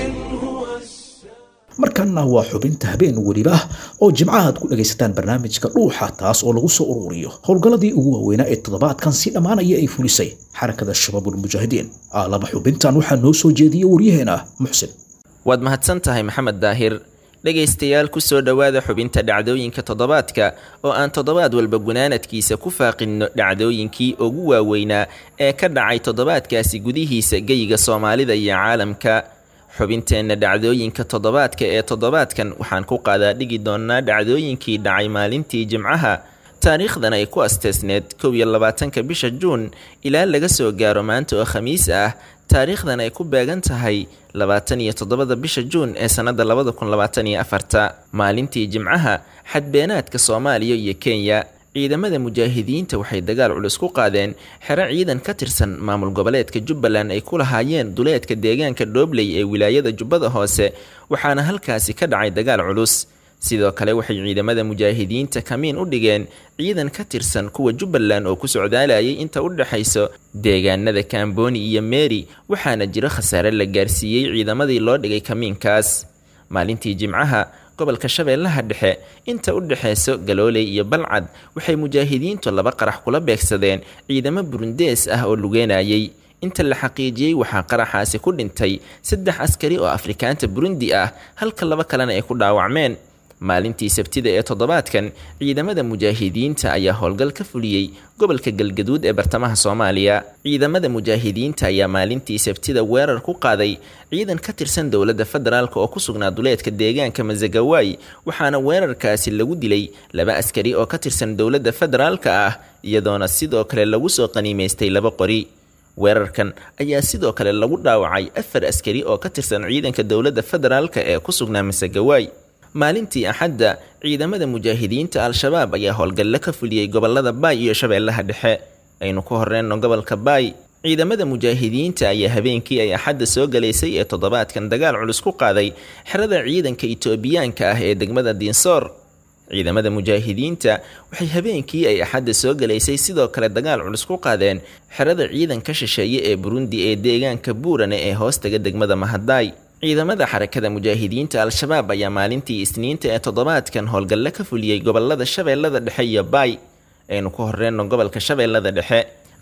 markanna waa xubinta habeen weliba oo jimcaha aad ku dhagaysataan barnaamijka dhuuxa taas oo lagu soo ururiyo howlgalladii ugu waaweynaa ee toddobaadkan si dhammaanaya ay fulisay xarakada shabaabulmujaahidiin aalaba xubintan waxaa noo soo jeediyey waryaheena muxsin waad mahadsan tahay maxamed daahir dhegaystayaal ku soo dhowaada xubinta dhacdooyinka toddobaadka oo aan toddobaad walba gunaanadkiisa ku faaqinno dhacdooyinkii ugu waaweynaa ee ka dhacay toddobaadkaasi gudihiisa geyiga soomaalida iyo caalamka xubinteenna dhacdooyinka toddobaadka ee toddobaadkan waxaan ku qaadaa dhigi doonnaa dhacdooyinkii dhacay maalintii jimcaha taariikhdan ay ku asteesneed kow iyo labaatanka bisha juun ilaa laga soo gaaro maanta oo khamiis ah taariikhdan ay ku beegan tahay labaatan iyo toddobada bisha juun ee sannadda labada kun labaatan iyo afarta maalintii jimcaha xadbeenaadka soomaaliya iyo kenya ciidamada mujaahidiinta waxay dagaal culus ku qaadeen xero ciidan ka tirsan maamul goboleedka jubbaland ay ku lahaayeen duleedka deegaanka dhoobley ee wilaayada jubbada hoose waxaana halkaasi ka dhacay dagaal culus sidoo kale waxay ciidamada mujaahidiinta kamiin u dhigeen ciidan ka tirsan kuwa jubbaland oo ku socdaalayay inta u dhexayso deegaanada kamboni iyo meeri waxaana jiro khasaare la gaarsiiyey ciidamadii loo dhigay kamiinkaas maalintii jimcaha gobolka shabeellaha dhexe inta u dhexayso galooley iyo balcad waxay mujaahidiintu laba qarax kula beegsadeen ciidamo burundees ah oo lugeynayay inta la xaqiijiyey waxaa qaraxaasi ku dhintay saddex askari oo afrikaanta burundi ah halka laba kalena ay ku dhaawacmeen maalintii sabtida ee toddobaadkan ciidamada mujaahidiinta ayaa howlgal ka fuliyey gobolka galgaduud ee bartamaha soomaaliya ciidamada mujaahidiinta ayaa maalintii sabtida weerar ku qaaday ciidan ka tirsan dowladda federaalk oo ku sugnaa duleedka deegaanka masagawaay waxaana weerarkaasi lagu dilay laba askari oo ka tirsan dowladda federaalka ah iyadoona sidoo kale lagu soo qaniimaystay laba qori weerarkan ayaa sidoo kale lagu dhaawacay afar askari oo ka tirsan ciidanka dowladda federaalka ee ku sugnaa masagawaay maalintii axadda ciidamada mujaahidiinta al-shabaab ayaa howlgalle ka fuliyey gobolada baay iyo shabeellaha dhexe aynu ku horreenno gobolka baay ciidamada mujaahidiinta ayaa habeenkii ay axadda soo galaysay ee toddobaadkan dagaal culus ku qaaday xerada ciidanka itoobiyaanka ah ee degmada diinsoor ciidamada mujaahidiinta waxay habeenkii ay axadda soo galaysay sidoo kale dagaal culus ku qaadeen xerada ciidanka shisheeye ee burundi ee deegaanka buurane ee hoostaga degmada mahadaay ciidamada xarakada mujaahidiinta al-shabaab ayaa maalintii isniinta ee toddobaadkan howlgalle ka fuliyey gobolada shabeellada dhexe iyo baay aynu ku horreenno gobolka shabeellada dhexe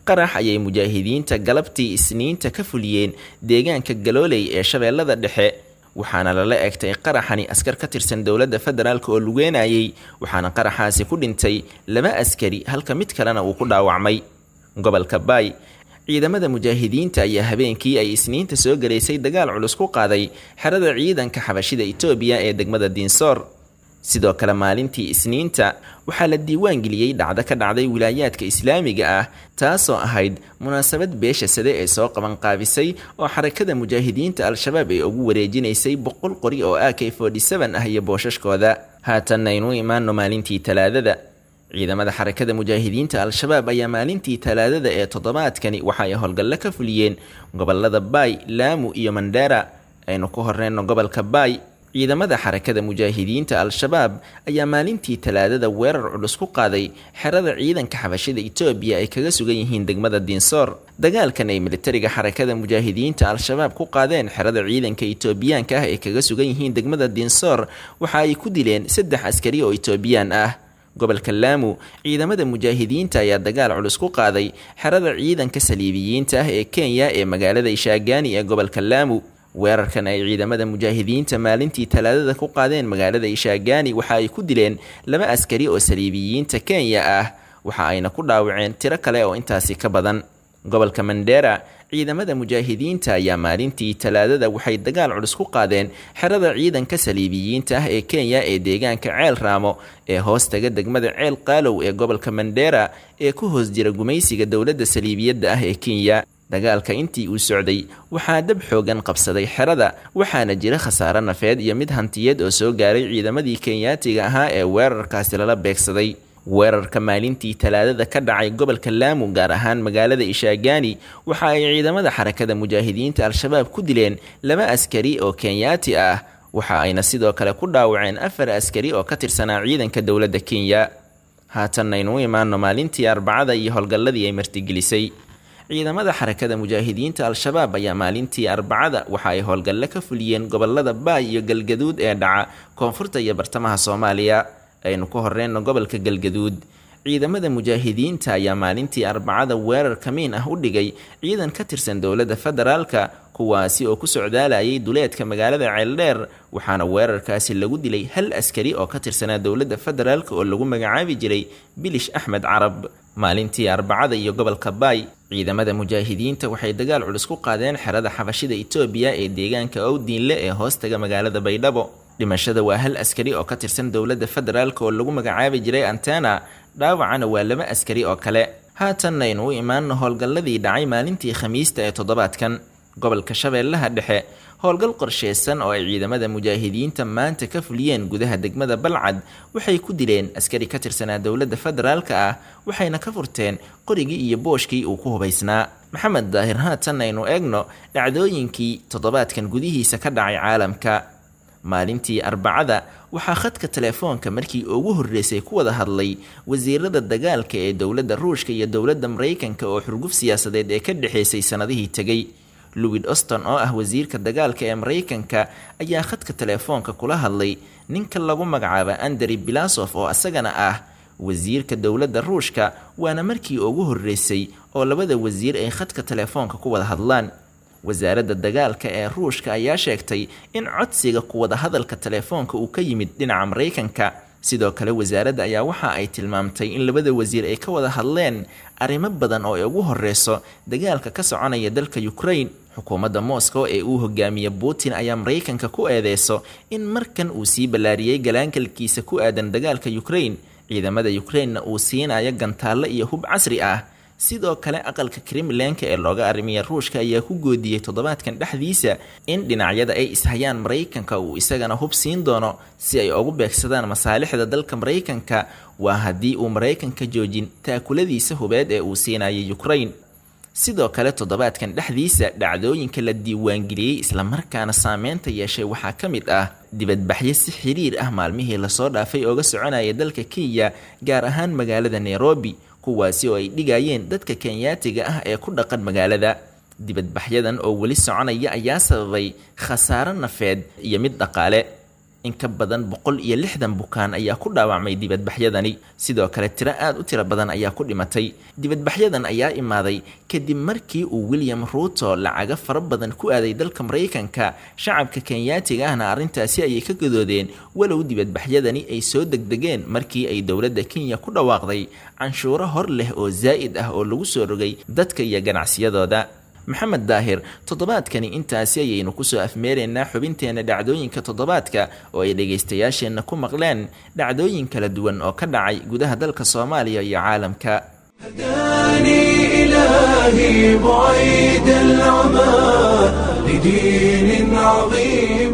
qarax ayay mujaahidiinta galabtii isniinta ka fuliyeen deegaanka galooley ee shabeellada dhexe waxaana lala egtay qaraxani askar ka tirsan dowladda federaalk oo lugeenayay waxaana qaraxaasi ku dhintay laba askari halka mid kalena uu ku dhaawacmay gobolka baay ciidamada mujaahidiinta ayaa habeenkii ay isniinta soo galaysay dagaal culus ku qaaday xerada ciidanka xabashida itoobiya ee degmada diinsoor sidoo kale maalintii isniinta waxaa la diiwaan geliyey dhacdo ka dhacday wilaayaadka islaamiga ah taasoo ahayd munaasabad beesha sade ee soo qabanqaabisay oo xarakada mujaahidiinta al-shabaab ay ugu wareejinaysay boqol qori oo a k ah iyo boosashkooda haatanna aynu imaano maalintii talaadada ciidamada xarakada mujaahidiinta al-shabaab ayaa maalintii talaadada ee toddobaadkani waxa ay howlgallo ka fuliyeen gobolada baay laamu iyo mandheera aynu ku horeyno gobolka baay ciidamada xarakada mujaahidiinta al-shabaab ayaa maalintii talaadada weerar culus ku qaaday xerada ciidanka xabashida itoobiya ay kaga sugan yihiin degmada diinsoor dagaalkan ay militariga xarakada mujaahidiinta al-shabaab ku qaadeen xerada ciidanka itoobiyaanka ah ay kaga sugan yihiin degmada diinsoor waxa ay ku dileen saddex askari oo itoobiyaan ah gobolka laamu ciidamada mujaahidiinta ayaa dagaal culus ku qaaday xerada ciidanka saliibiyiinta ah ee kenya ee magaalada ishaagaani ee gobolka laamu weerarkan ay ciidamada mujaahidiinta maalintii talaadada ku qaadeen magaalada ishaagaani waxa ay ku dileen laba askari oo saliibiyiinta kenya ah waxa ayna ku dhaawaceen tiro kale oo intaasi ka badan gobolka mandheera ciidamada mujaahidiinta ayaa maalintii talaadada waxay dagaal culus ku qaadeen xerada ciidanka saliibiyiinta ah ee kenya ee deegaanka ceel raamo ee hoos taga degmada ceel qaalow ee gobolka mandheera ee ku hoos jira gumaysiga dowladda saliibiyadda ah ee kenya dagaalka intii uu socday waxaa dab xoogan qabsaday xerada waxaana jira khasaare nafeed iyo mid hantiyeed oo soo gaaray ciidamadii kenyaatiga ahaa ee weerarkaasi lala beegsaday weerarka maalintii talaadada ka dhacay gobolka laamu gaar ahaan magaalada ishaagaani waxa ay ciidamada xarakada mujaahidiinta al-shabaab ku dileen laba askari oo kenyaati ah waxa ayna sidoo kale ku dhaawaceen afar askari oo ka tirsanaa ciidanka dowladda kenya haatanaynu u imaano maalintii arbacada iyo howlgalladii ay martigelisay ciidamada xarakada mujaahidiinta al-shabaab ayaa maalintii arbacada waxa ay howlgallo ka fuliyeen gobolada baay iyo galgaduud ee dhaca koonfurta iyo bartamaha soomaaliya aynu ku horeyno gobolka galgaduud ciidamada mujaahidiinta ayaa maalintii arbacada weerar kamiin ah u dhigay ciidan ka tirsan dowladda federaalka kuwaasi oo ku socdaalayay duleedka magaalada ceeldheer waxaana weerarkaasi lagu dilay hal askari oo ka tirsanaa dowladda federaalk oo lagu magacaabi jiray bilish axmed carab maalintii arbacada iyo gobolka baay ciidamada mujaahidiinta waxay dagaal culus ku qaadeen xerada xabashida itoobiya ee deegaanka owdiinle ee hoostaga magaalada baydhabo dhimashada waa hal askari oo ka tirsan dowladda federaalk oo lagu magacaabi jiray antena dhaawacana waa laba askari oo kale haatanaynu u imaanno howlgalladii dhacay maalintii khamiista ee toddobaadkan gobolka shabeellaha dhexe howlgal qorsheysan oo ay ciidamada mujaahidiinta maanta ka fuliyeen gudaha degmada balcad waxay ku dileen askari ka tirsanaa dowladda federaalka ah waxayna ka furteen qorigii iyo booshkii uu ku hubaysnaa maxamed daahir haatan aynu eegno dhacdooyinkii toddobaadkan gudihiisa ka dhacay caalamka maalintii arbacada waxaa khadka telefoonka markii ugu horreysay ku wada hadlay wasiirada dagaalka ee dowladda ruushka iyo dowladda maraykanka oo xurguf siyaasadeed ee ka dhexaysay sannadihii tegay louid oston oo ah wasiirka dagaalka ee maraykanka ayaa khadka telefoonka kula hadlay ninka lagu magacaaba andrey bilasof oo isagana ah wasiirka dowladda ruushka waana markii ugu horreysay oo labada wasiir ay khadka telefoonka ku wada hadlaan wasaaradda dagaalka ee ruushka ayaa sheegtay in codsiga ku wada hadalka telefoonka uu ka yimid dhinaca maraykanka sidoo kale wasaaradda ayaa waxa ay tilmaamtay in labada wasiir ay ka wada hadleen arrimo badan oo ay ugu horeyso dagaalka ka soconaya dalka ukraine xukuumadda moscow ee uu hogaamiye putin ayaa maraykanka ku eedeyso in markan uu sii ballaariyey galaangalkiisa ku aadan dagaalka ukraine ciidamada ukrainena uu siinayo gantaallo iyo hub casri ah sidoo kale aqalka kremlenka ee looga arrimiya ruushka ayaa ku goodiyey toddobaadkan dhexdiisa in dhinacyada ay ishayaan maraykanka uu isagana hub siin doono si ay ugu beegsadaan masaalixda dalka maraykanka waa haddii uu maraykanka joojin taakuladiisa hubeed ee uu siinayay ukraine sidoo kale toddobaadkan dhexdiisa dhacdooyinka la diiwaangeliyey islamarkaana saameynta yeeshay waxaa ka mid ah dibadbaxyo si xiriir ah maalmihii lasoo dhaafay ooga soconaya dalka kenya gaar ahaan magaalada nairobi kuwaasi oo ay dhigayeen dadka kenyaatiga ah ee ku dhaqan magaalada dibadbaxyadan oo weli soconaya ayaa sababay khasaaro nafeed iyo mid dhaqaale in ka badan boqol iyo lixdan bukaan ayaa ku dhaawacmay dibadbaxyadani sidoo kale tiro aad u tiro badan ayaa ku dhimatay dibadbaxyadan ayaa imaaday kadib markii uu william ruuto lacaga fara badan ku aaday dalka maraykanka shacabka kenyaatiga ahna arrintaasi ayay ka gadoodeen walow dibadbaxyadani ay soo degdegeen markii ay dowladda kenya ku dhawaaqday canshuuro hor leh oo zaa'id ah oo lagu soo rogay dadka iyo ganacsiyadooda maxamed daahir toddobaadkani intaasi ayaynu kusoo afmeeraynaa xubinteena dhacdooyinka toddobaadka oo ay dhegaystayaasheenna ku maqleen dhacdooyin kala duwan oo ka dhacay gudaha dalka soomaaliya iyo caalamka هداني إلهي بعيد العمى لدين عظيم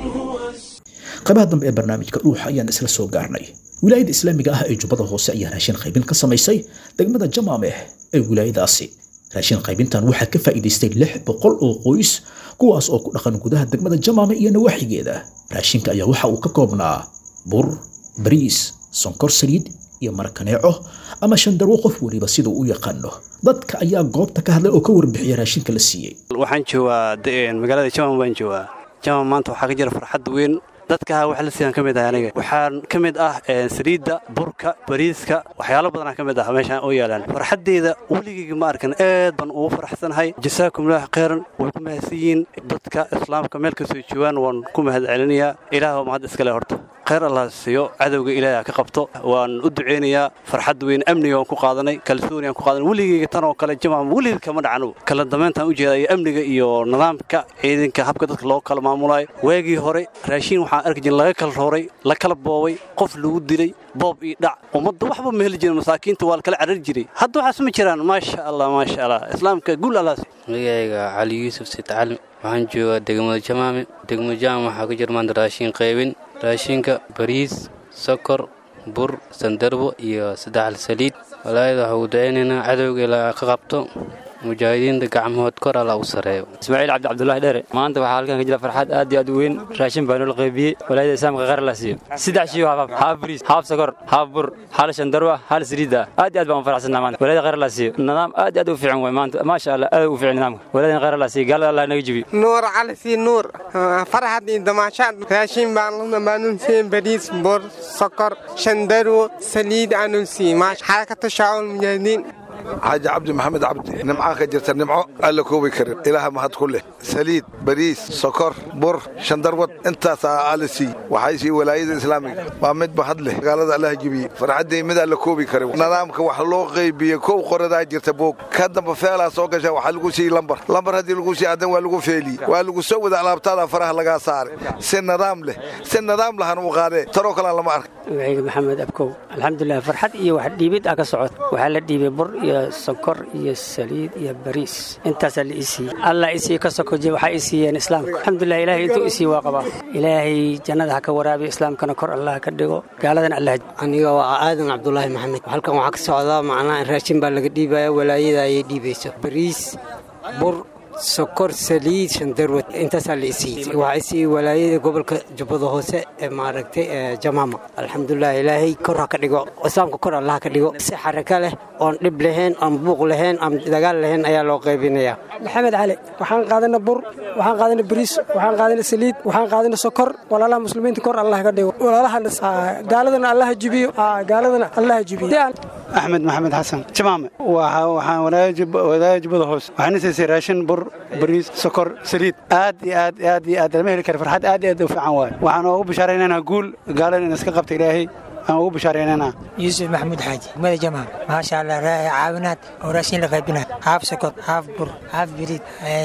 qaybaha dambe ee barnaamijka dhuuxa ayaan isla soo gaarnay wilaayada islaamiga ah ee jubbada hoose ayaa raashin qaybin ka samaysay degmada jamaameh ee wilaayadaasi raashin qaybintan waxaa ka faa'iidaystay lix boqol oo qoys kuwaas oo ku dhaqan gudaha degmada jamaame iyo nawaaxigeeda raashinka ayaa waxa uu ka koobnaa bur bariis sonkor saliid iyo markaneeco ama shandarwo qof weliba sida uu u yaqaano dadka ayaa goobta ka hadlay oo ka warbixiya raashinka la siiyey waxaan joogaa magaalada jaman baan joogaa jaman maanta waxaa ka jira farxad weyn dadka wax la siiyaan ka mid ah aniga waxaan ka mid ah saliidda burka bariiska waxyaalo badanaa ka mid ah meeshaan oo yaalaan farxaddeeda weligeyga ma arkan aad baan ugu faraxsanahay jasaakumullah khayran way ku mahadsan yihiin dadka islaamka meel kastoo joogaan waan ku mahad celinayaa ilaah mahad iskale horta khayr allah siiyo cadowga ilaahay ka qabto waan u duceynayaa farxad weyn amniga waan ku qaadanay kalsooni aan ku qaadanay weligeyga tan oo kale jamaam weligeed kama dhacno kala dambeyntaan u jeedaya amniga iyo nidaamka ciidanka habka dadka loo kala maamulayo waagii hore raashiin waxaan arki jirin laga kala rooray la kala boobay qof lagu dilay boob iyo dhac ummadda waxba ma heli jirin masaakiinta waa la kala carari jiray hadda waxaas ma jiraan maasha allah maasha allah islaamka guul allah magacayga cali yuusuf siid cali waxaan joogaa degmada jamaame degmada jamaame waxaa ka jira maanta raashiin qaybin raashinka bariis sokor bur sandarbo iyo saddexal saliid walaayada waxaa ugu dacaynaynaa cadowga ilaa ka qabto mujaahidiinta gacmahood kor alla u sareeyo ismaaciil cabdi cabdulahi dheere maanta waxaa halkan ka jira farxad aad iyo aad u weyn raashin baa noola qaybiyey walaayada islaamka khayr la siiyo saddex shiyo haaf haaf bariis haaf sokor haaf bur hal shandarwa hal saliida aad iyo aad baan u faraxsanaa maanta walaayada khayr la siiyo nidaam aad iyo aad u fiican way maanta maasha allah aad u fiican nidaamka walaayada khayr la siiyo gaalada allah naga jibiyo nuur cali sii nuur farxad iyo damaashaad raashin baan baanu siin bariis bur sokor shandarwo saliid aanu siin maash xarakatu shaacul mujaahidiin xaaji cabdi maxamed cabdi nimcaa ka jirta nimco alla koobi karin ilaaha mahad ku leh saliid bariis sokor bur shandarwad intaasaa alla siiy waxay sii walaayada islaamiga waa mid mahad leh magaalada allaha jibiyey farxaddii mid alla koobi karin nidaamka wax loo qaybiye kow qoradaa jirta boog ka damba feelaa soo gasha waxaa lagu siiy lambar lambar haddii lagu siiy addan waa lagu feeliye waa lagu soo wada alaabtaada faraha lagaa saare si nidaam leh si nidaam lahan u qaadee tanoo kalea lama arka magacayga maxamed abkow alxamdulilah farxad iyo wax dhiibid ah ka socod waxaa la dhiibay bur iyo sokor iyo saliid iyo bariis intaasaa la ii siiyey allah isii ka sokoje waxaa ii siiyeen islaamka alxamdulilah ilaahay intuu isii waa qabaa ilaahay jannada ha ka waraabiyo islaamkana kor allah ka dhigo gaaladana allah aniga waa aadan cabdulaahi maxamed halkan waxaa ka socdaa macnaha raashin baa laga dhiibaya walaayada ayay dhiibayso bariis bur sokor saliid shandarwad intaasaa la isiiyey waxaa isiiyey walaayada gobolka jubbada hoose ee maaragtay jamaama alxamdulilah ilaahay kor ha ka dhigo islaamka kor allah ka dhigo si xaraka leh oon dhib lahayn oon buuq lahayn oon dagaal lahayn ayaa loo qaybinayaa maxamed cali waxaan qaadana bur waxaan qaadana bariis waxaan qaadana saliid waxaan qaadana sokor walaalaha muslimiinta kor allah ka dhigo walaalaha gaaladana allah jibiyo gaaladana allah jibiyo axmed maxamed xasan jamaame waxaan walaaya jubbada hoose waxaan siisay raashin bur bariis sokor saliid aad iyo aad aad iyo aad lama heli kara farxad aad iyo aad u fiican waaye waxaan ugu bishaaraynaynaa guul gaalada in iska qabta ilaahay aan ugu bishaaraynaynaa yuusuf maxamuud xaaji mada jamaam maasha allah caawinaad oo raashin la qaybina haaf sokor haaf bur haaf biriid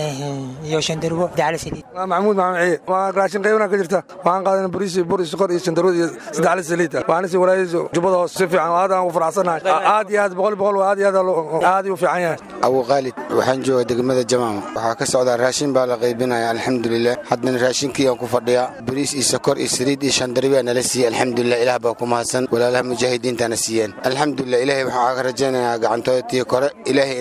iyo shandarwo dacala saliid waa maxamuud maxamed ciye waa raashin qaybina ka jirta waxaan qaadana bariis iyo bur iyo sokor iyo shandarwo iyo saddexla saliid waxaana si walaayada jubbada hoose si fiican aad aan ugu faraxsanahay aad iyo aad boqol boqol aad iyo aad aad u fiican yahay abu khaalid waxaan jooga degmada jamaama waxaa ka socdaa raashin baa la qaybinaya alxamdulilah haddana raashinkii aan ku fadhiyaa bariis iyo sokor iyo saliid iyo shandarwiyaa nala siiyey alxamdulilah ilaah baa ku mahadsan walaalaha mujaahidiintana siiyeen alxamdulilah ilaahay waxaan ka rajaynayaa gacantooda tii kore ilaahay inaa gaalada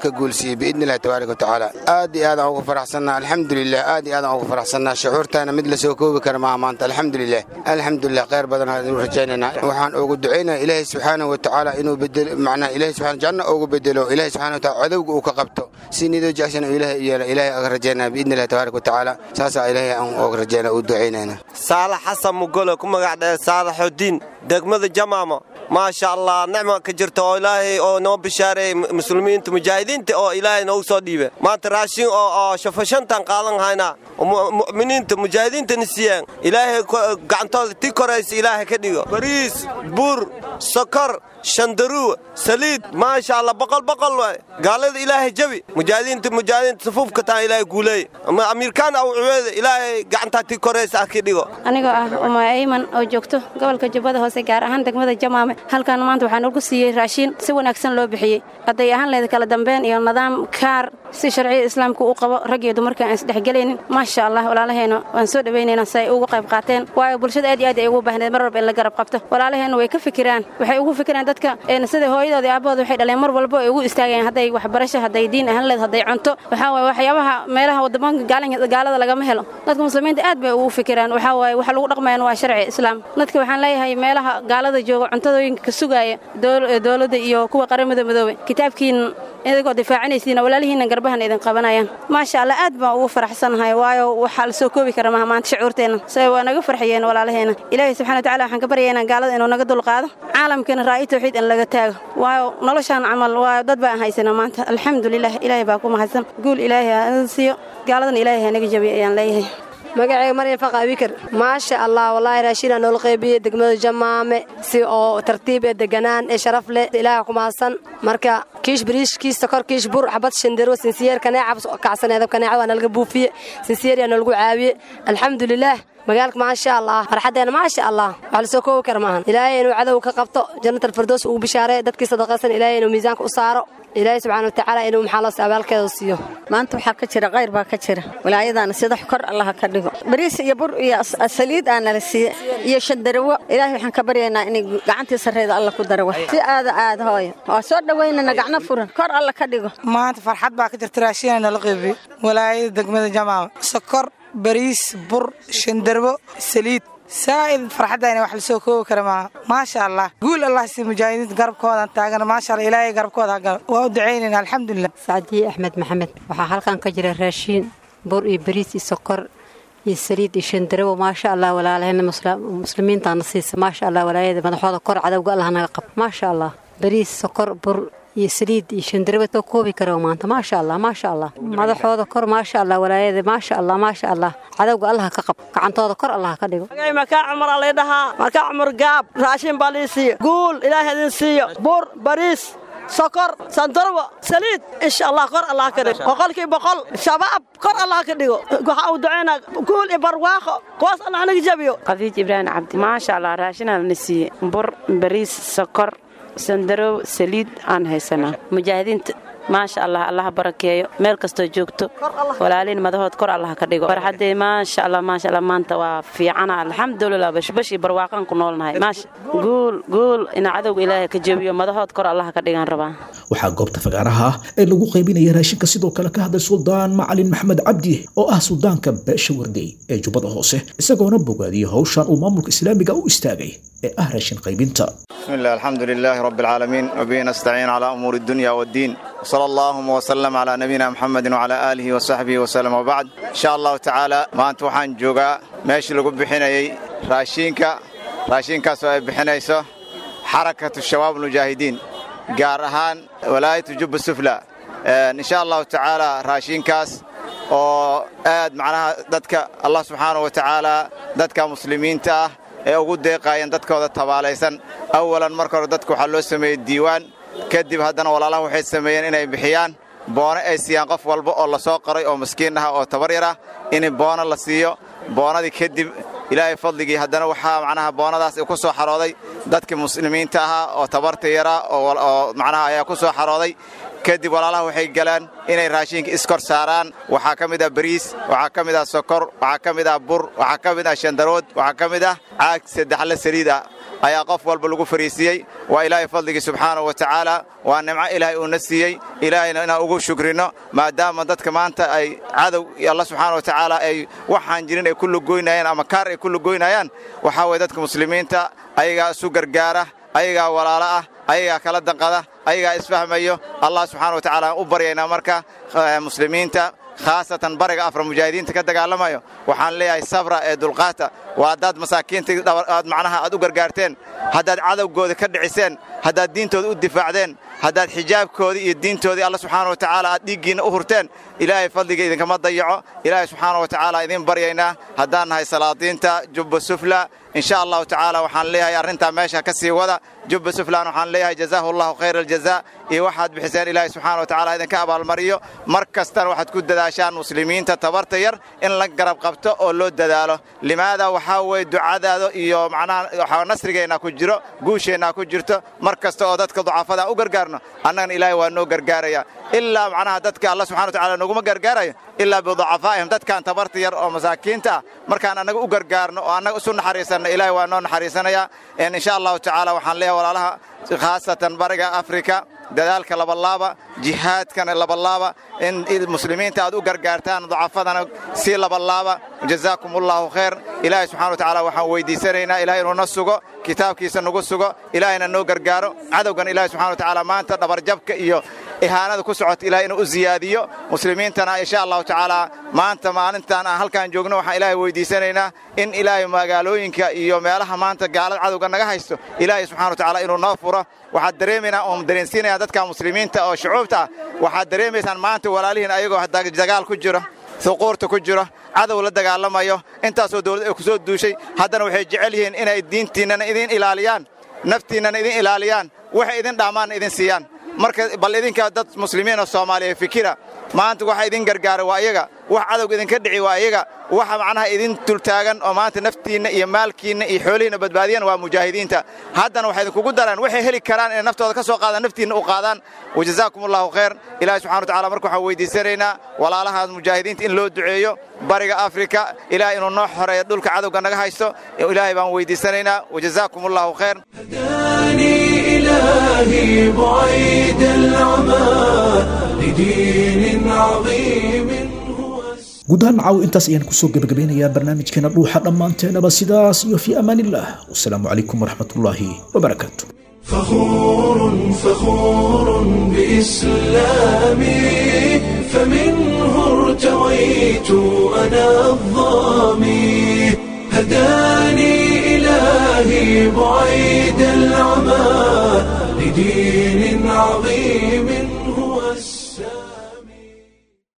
ka guulsiiyey biidni illahi tabaaraka watacaala aad iyo aadaan ugu faraxsannaa alxamdulilah aad iyo aadaan ugu faraxsannaa shucuurtaana mid la soo koobi kara maaha maanta alxamdulilah alxamdulilah khayr badan aynu rajaynaynaa waxaan ugu ducaynaya ilaahay subxaanahu watacaala inuu bedelo macnaha ilaahay subxaana janno ugu bedelo ilaahay subxaana wataala cadowga uu ka qabto si nidoo jackson uu ilaahay u yeela ilaahay aga rajaynaya biidni illahi tabaaraka watacaala saasaa ilaahay aan uga rajaynaya u ducaynayna saalax xasan mugolo ku magac dhee saalaxudiin degmada jamaamo maasha allah nicma ka jirta oo ilaahay oo noo bishaareeyey muslimiinta mujaahidiinta oo ilaahay noogu soo dhiibe maanta raashin oo oo shafashantan qaadan haynaa mu'miniinta mujaahidiintana siiyeen ilaahay gacantooda ti koraysa ilaahay ka dhigo bariis buur sokor shandaruu saliid maasha allah boqol boqol waay gaalada ilaahay jabi mujaahidiinta mujaahidiinta safuufka taan ilaahay guuleey amiirkaan aw cubeeda ilaahay gacantaa ti koraysa ah ki dhigo anigoo ah uma ayman oo joogto gobolka jubbada hoose gaar ahaan degmada jamaame halkan maanta waxaa nagu siiyey raashiin si wanaagsan loo bixiyey hadday ahaan leeda kala dambeyn iyo nidaam kaar si sharciga islaamka u qabo rag iyo dumarka aan isdhexgelaynin maasha allah walaalaheena waan soo dhowaynaynaa si ay uga qayb qaateen waayo bulshada aad iyo aad ay ugu baahneed mar walba in la garab qabto walaalaheena way ka fikiraan waxay ugu fikiraan dadka sida hooyadooda iyo aabbahooda waxay dhaleen mar walba ay ugu istaagayaan hadday waxbarasho hadday diin ahaan leed hadday cunto waxaa waaye waxyaabaha meelaha waddamanka gaalada lagama helo dadka muslimiinta aad bay ugu fikiraan waxaa waaye waxa lagu dhaqmayaan waa sharci islaam dadka waxaan leeyahay meelaha gaalada jooga cuntadooyinka ka sugaaya dowladda iyo kuwa qaramada midoobay kitaabkiin idigoo difaacinaysiina walaalihiinna garbahan idin qabanayaan maasha allah aad baan ugu faraxsanahay waayo waxaa la soo koobi kara maha maanta shucuurteenna say waa naga farxiyeen walaalaheena ilaahay subxana wataala waxaan ka baryaynaa gaalada inuu naga dulqaado caalamkiina raa'i tawxiid in laga taago waayo noloshaan camal waayo dad baan haysana maanta alxamdulilah ilaahay baa ku mahadsan guul ilaahay ha siiyo gaaladana ilaahay ha naga jabiyo ayaan leeyahay magacayga maryan faqa abikar maasha allah wallaahi raashiinaa noola qaybiyey degmada jamaame si oo tartiib ee deganaan ee sharaf leh ilaaha ku mahadsan marka kiish bariish kiis sokor kiish bur xabad shandero sinsiyeer kaneeca kacsaneedab kaneeca waa nalaga buufiye sinsiyeer yaa noolagu caawiye alxamdulilaah magaalka maasha allah farxaddeena maasha allah wax lasoo koobi kara maahan ilaahay inuu cadow ka qabto jannatal firdows ugu bishaaree dadkii sadaqaysan ilaahay inuu miisaanka u saaro ilaahay subxaana watacaala inuu maxaa loo abaalkeeda siiyo maanta waxaa ka jira qayr baa ka jira walaayadaana sida kor allaha ka dhigo bariis iyo bur iyo saliid aa nala siiye iyo shandarawo ilaahay waxaan ka baryaynaa inay gacantii sarreeda alla ku dara wax si aada aada hooyo waa soo dhowaynana gacno furan kor alla ka dhigo maanta farxad baa ka jirta raashiina nala qeybiye walaayada degmada jamaama sokor bariis bur shandarbo saliid saa'id farxaddayna wax lasoo koobi kara maaha maasha allah guul allah si mujaahidiinta garabkoodan taagan maasha allah ilaahay garabkooda hagalo waa u ducaynayna alxamdulilah sacdiye axmed maxamed waxaa halkan ka jira raashiin bur iyo bariis iyo sokor iyo saliid iyo shandarawo maasha allah walaalahayna muslimiintaana siisa maasha allah walaayada madaxooda kor cadowga allah naga qab maasha allah bariis sokor bur iyo saliid iyo shandaraba soo koobi karo maanta maasha allah maasha allah madaxooda kor maasha allah walaayada maasha allah maasha allah cadowga allah ka qab gacantooda kor allah ka dhigo makaa cumar aa lay dhahaa makaa cumar gaab raashin baa lii siiyo guul ilaahay idin siiyo bur bariis sokor sandarbo saliid insha allah kor allah ka dhigo boqolkii boqol shabaab kor allah ka dhigo waxaa uu ducaynaa guul iyo barwaaqo kuwaas allah naga jabiyo khadiij ibraahim cabdi maasha allah raashinaa na siiye bur bariis sokor sandarow saliid aan haysanaa mujaahidiinta maasha allah allaha barakeeyo meel kastoo joogto walaaliin madahood kor allah ka dhigo farxaddee maasha allah maasha allah maanta waa fiicana alxamdulilah bashbash iyo barwaaqaan ku noolnahay maasha guul guul ina cadowga ilaahay ka jebiyo madahood kor allah ka dhigaan rabaa waxaa goobta fagaaraha ah ee lagu qaybinaya raashinka sidoo kale ka hadlay suldaan macalin maxamed cabdi oo ah suldaanka beesha wardey ee jubbada hoose isagoona bogaadiyey howshan uu maamulka islaamiga u istaagay ee ah raashin qaybinta بسم الله الحمد لله رب العالمين وبه نستعين على أمور الدنيا والدين وصلى اللهم وسلم على نبينا محمد وعلى آله وصحبه وسلم وبعد إن شاء الله تعالى ما أنت وحان جوغا ماشي لقب بحناي راشينكا راشينكا سوى بحنايسو حركة الشباب المجاهدين قارهان ولاية جب السفلى إن شاء الله تعالى راشينكاس oo aad macnaha dadka allah subxaanahu wa tacaala dadka muslimiinta ah ee ugu deeqaayeen dadkooda tabaalaysan awalan marka hore dadka waxaa loo sameeyey diiwaan kadib haddana walaalaha waxay sameeyeen inay bixiyaan boono ay siiyaan qof walba oo la soo qoray oo miskiin ah oo tabar yar ah in boono la siiyo boonadii kadib ilaahay fadligii haddana waxaa macnaha boonadaas ku soo xarooday dadkii muslimiinta ahaa oo tabarta yaraa oo macnaha ayaa ku soo xarooday kadib walaalaha waxay galaan inay raashinka iskor saaraan waxaa ka mid ah bariis waxaa ka mid ah sokor waxaa ka mid ah bur waxaa ka mid ah shandarood waxaa ka mid ah caag saddexle saliid ah ayaa qof walba lagu fariisiiyey waa ilaahay fadligii subxaanahu wa tacaala waa nimco ilaahay uuna siiyey ilaahayna inaan ugu shukrino maadaama dadka maanta ay cadow alla subxaana wa tacaala ay waxaan jirin ay ku lugoynayaan ama kaar ay ku lugoynayaan waxaa weye dadka muslimiinta ayagaa isu gargaara ayagaa walaalo ah ayagaa kala danqada ayagaa isfahmayo allah subxana wa tacaala aan u baryaynaa marka muslimiinta khaasatan bariga afra mujaahidiinta ka dagaalamayo waxaan leeyahay sabra ee dulqaata waa haddaad masaakiinta aad macnaha aad u gargaarteen haddaad cadowgooda ka dhiciseen haddaad diintooda u difaacdeen haddaad xijaabkoodii iyo diintoodii alla subxaana wa tacaala aad dhiiggiinna u hurteen ilaahay fadliga idinkama dayaco ilaahay subxaana wa tacaala idiin baryaynaa haddaan nahay salaadiinta jubba sufla insha allahu tacaala waxaan leeyahay arrintaa meesha ka sii wada jubba suflan waxaan leeyahay jazaahu allahu khayra aljazaa iyo waxaad bixiseen ilaahay subxaana wa tacaala idinka abaalmariyo mar kastana waxaad ku dadaashaan muslimiinta tabarta yar in la garab qabto oo loo dadaalo limaada waxaa weye ducadaada iyo macnaha waxaa nasrigeennaa ku jiro guusheennaa ku jirto mar kasta oo dadka ducafada u gargaarno annagana ilaahay waa noo gargaaraya ilaa macnaha dadka alla subxana wa tacala noguma gargaarayo ilaa biducafaa'ihim dadkan tabarta yar oo masaakiinta ah markaan annaga u gargaarno oo annaga isu naxariisanno ilaahay waa noo naxariisanaya insha allahu tacaala waxaan leeyahay walaalaha khaasatan bariga afrika dadaalka labalaaba jihaadkana labalaaba in muslimiinta aad u gargaartaan ducafadana si labalaaba jazaakum allahu khayr ilaahay subxana wa tacaala waxaan weydiisanaynaa ilahay inuu na sugo kitaabkiisa nagu sugo ilaahayna noo gargaaro cadowgan ilahay subxana wa tacaala maanta dhabarjabka iyo ihaanada ku socota ilahay inuu u ziyaadiyo muslimiintana insha allahu tacaala maanta maalintan aan halkaan joogno waxaan ilaahay weydiisanaynaa in ilaahay magaalooyinka iyo meelaha maanta gaalada cadowga naga haysto ilaahay subxana wa tacaala inuu noo furo waxaad dareemaynaa oon dareensiinaya dadka muslimiinta oo shucuubta ah waxaad dareemaysaan maanta walaalihiin ayagoo dagaal ku jiro suquurta ku jiro cadow la dagaalamayo intaasoo dawlad ay ku soo duushay haddana waxay jecel yihiin inay diintiinnana idin ilaaliyaan naftiinnana idin ilaaliyaan waxay idin dhaamaanna idin siiyaan marka bal idinka dad muslimiinoo soomaaliya fikira maanta waxa idin gargaara waa iyaga wax cadowga idinka dhici waa iyaga waxa macnaha idin dultaagan oo maanta naftiinna iyo maalkiinna iyo xoolihiinna badbaadiyaan waa mujaahidiinta haddana waxay idinkugu daraan waxay heli karaan inay naftooda ka soo qaadaan naftiinna u qaadaan wajazaakum allahu khayr ilahi subxana wa tacala marka waxaan weydiisanaynaa walaalahaas mujaahidiinta in loo duceeyo bariga afrika ilahay inuu noo xoreeyo dhulka cadowga naga haysto ilaahay baan weydiisanaynaa wajazaakum allahu khayr إلهي بعيد العمى لدين عظيم guud ahaan caaw intaas ayaan kusoo gebagabeynayaa barnaamijkeena dhuuxa dhammaanteenaba sidaas iyo fii amaanillah wasalaamu calaykum waraxmatullaahi wabarakaatu فخور فخور بإسلامي فمنه ارتويت أنا الظامي هداني إلهي بعيد العمى لدين عظيم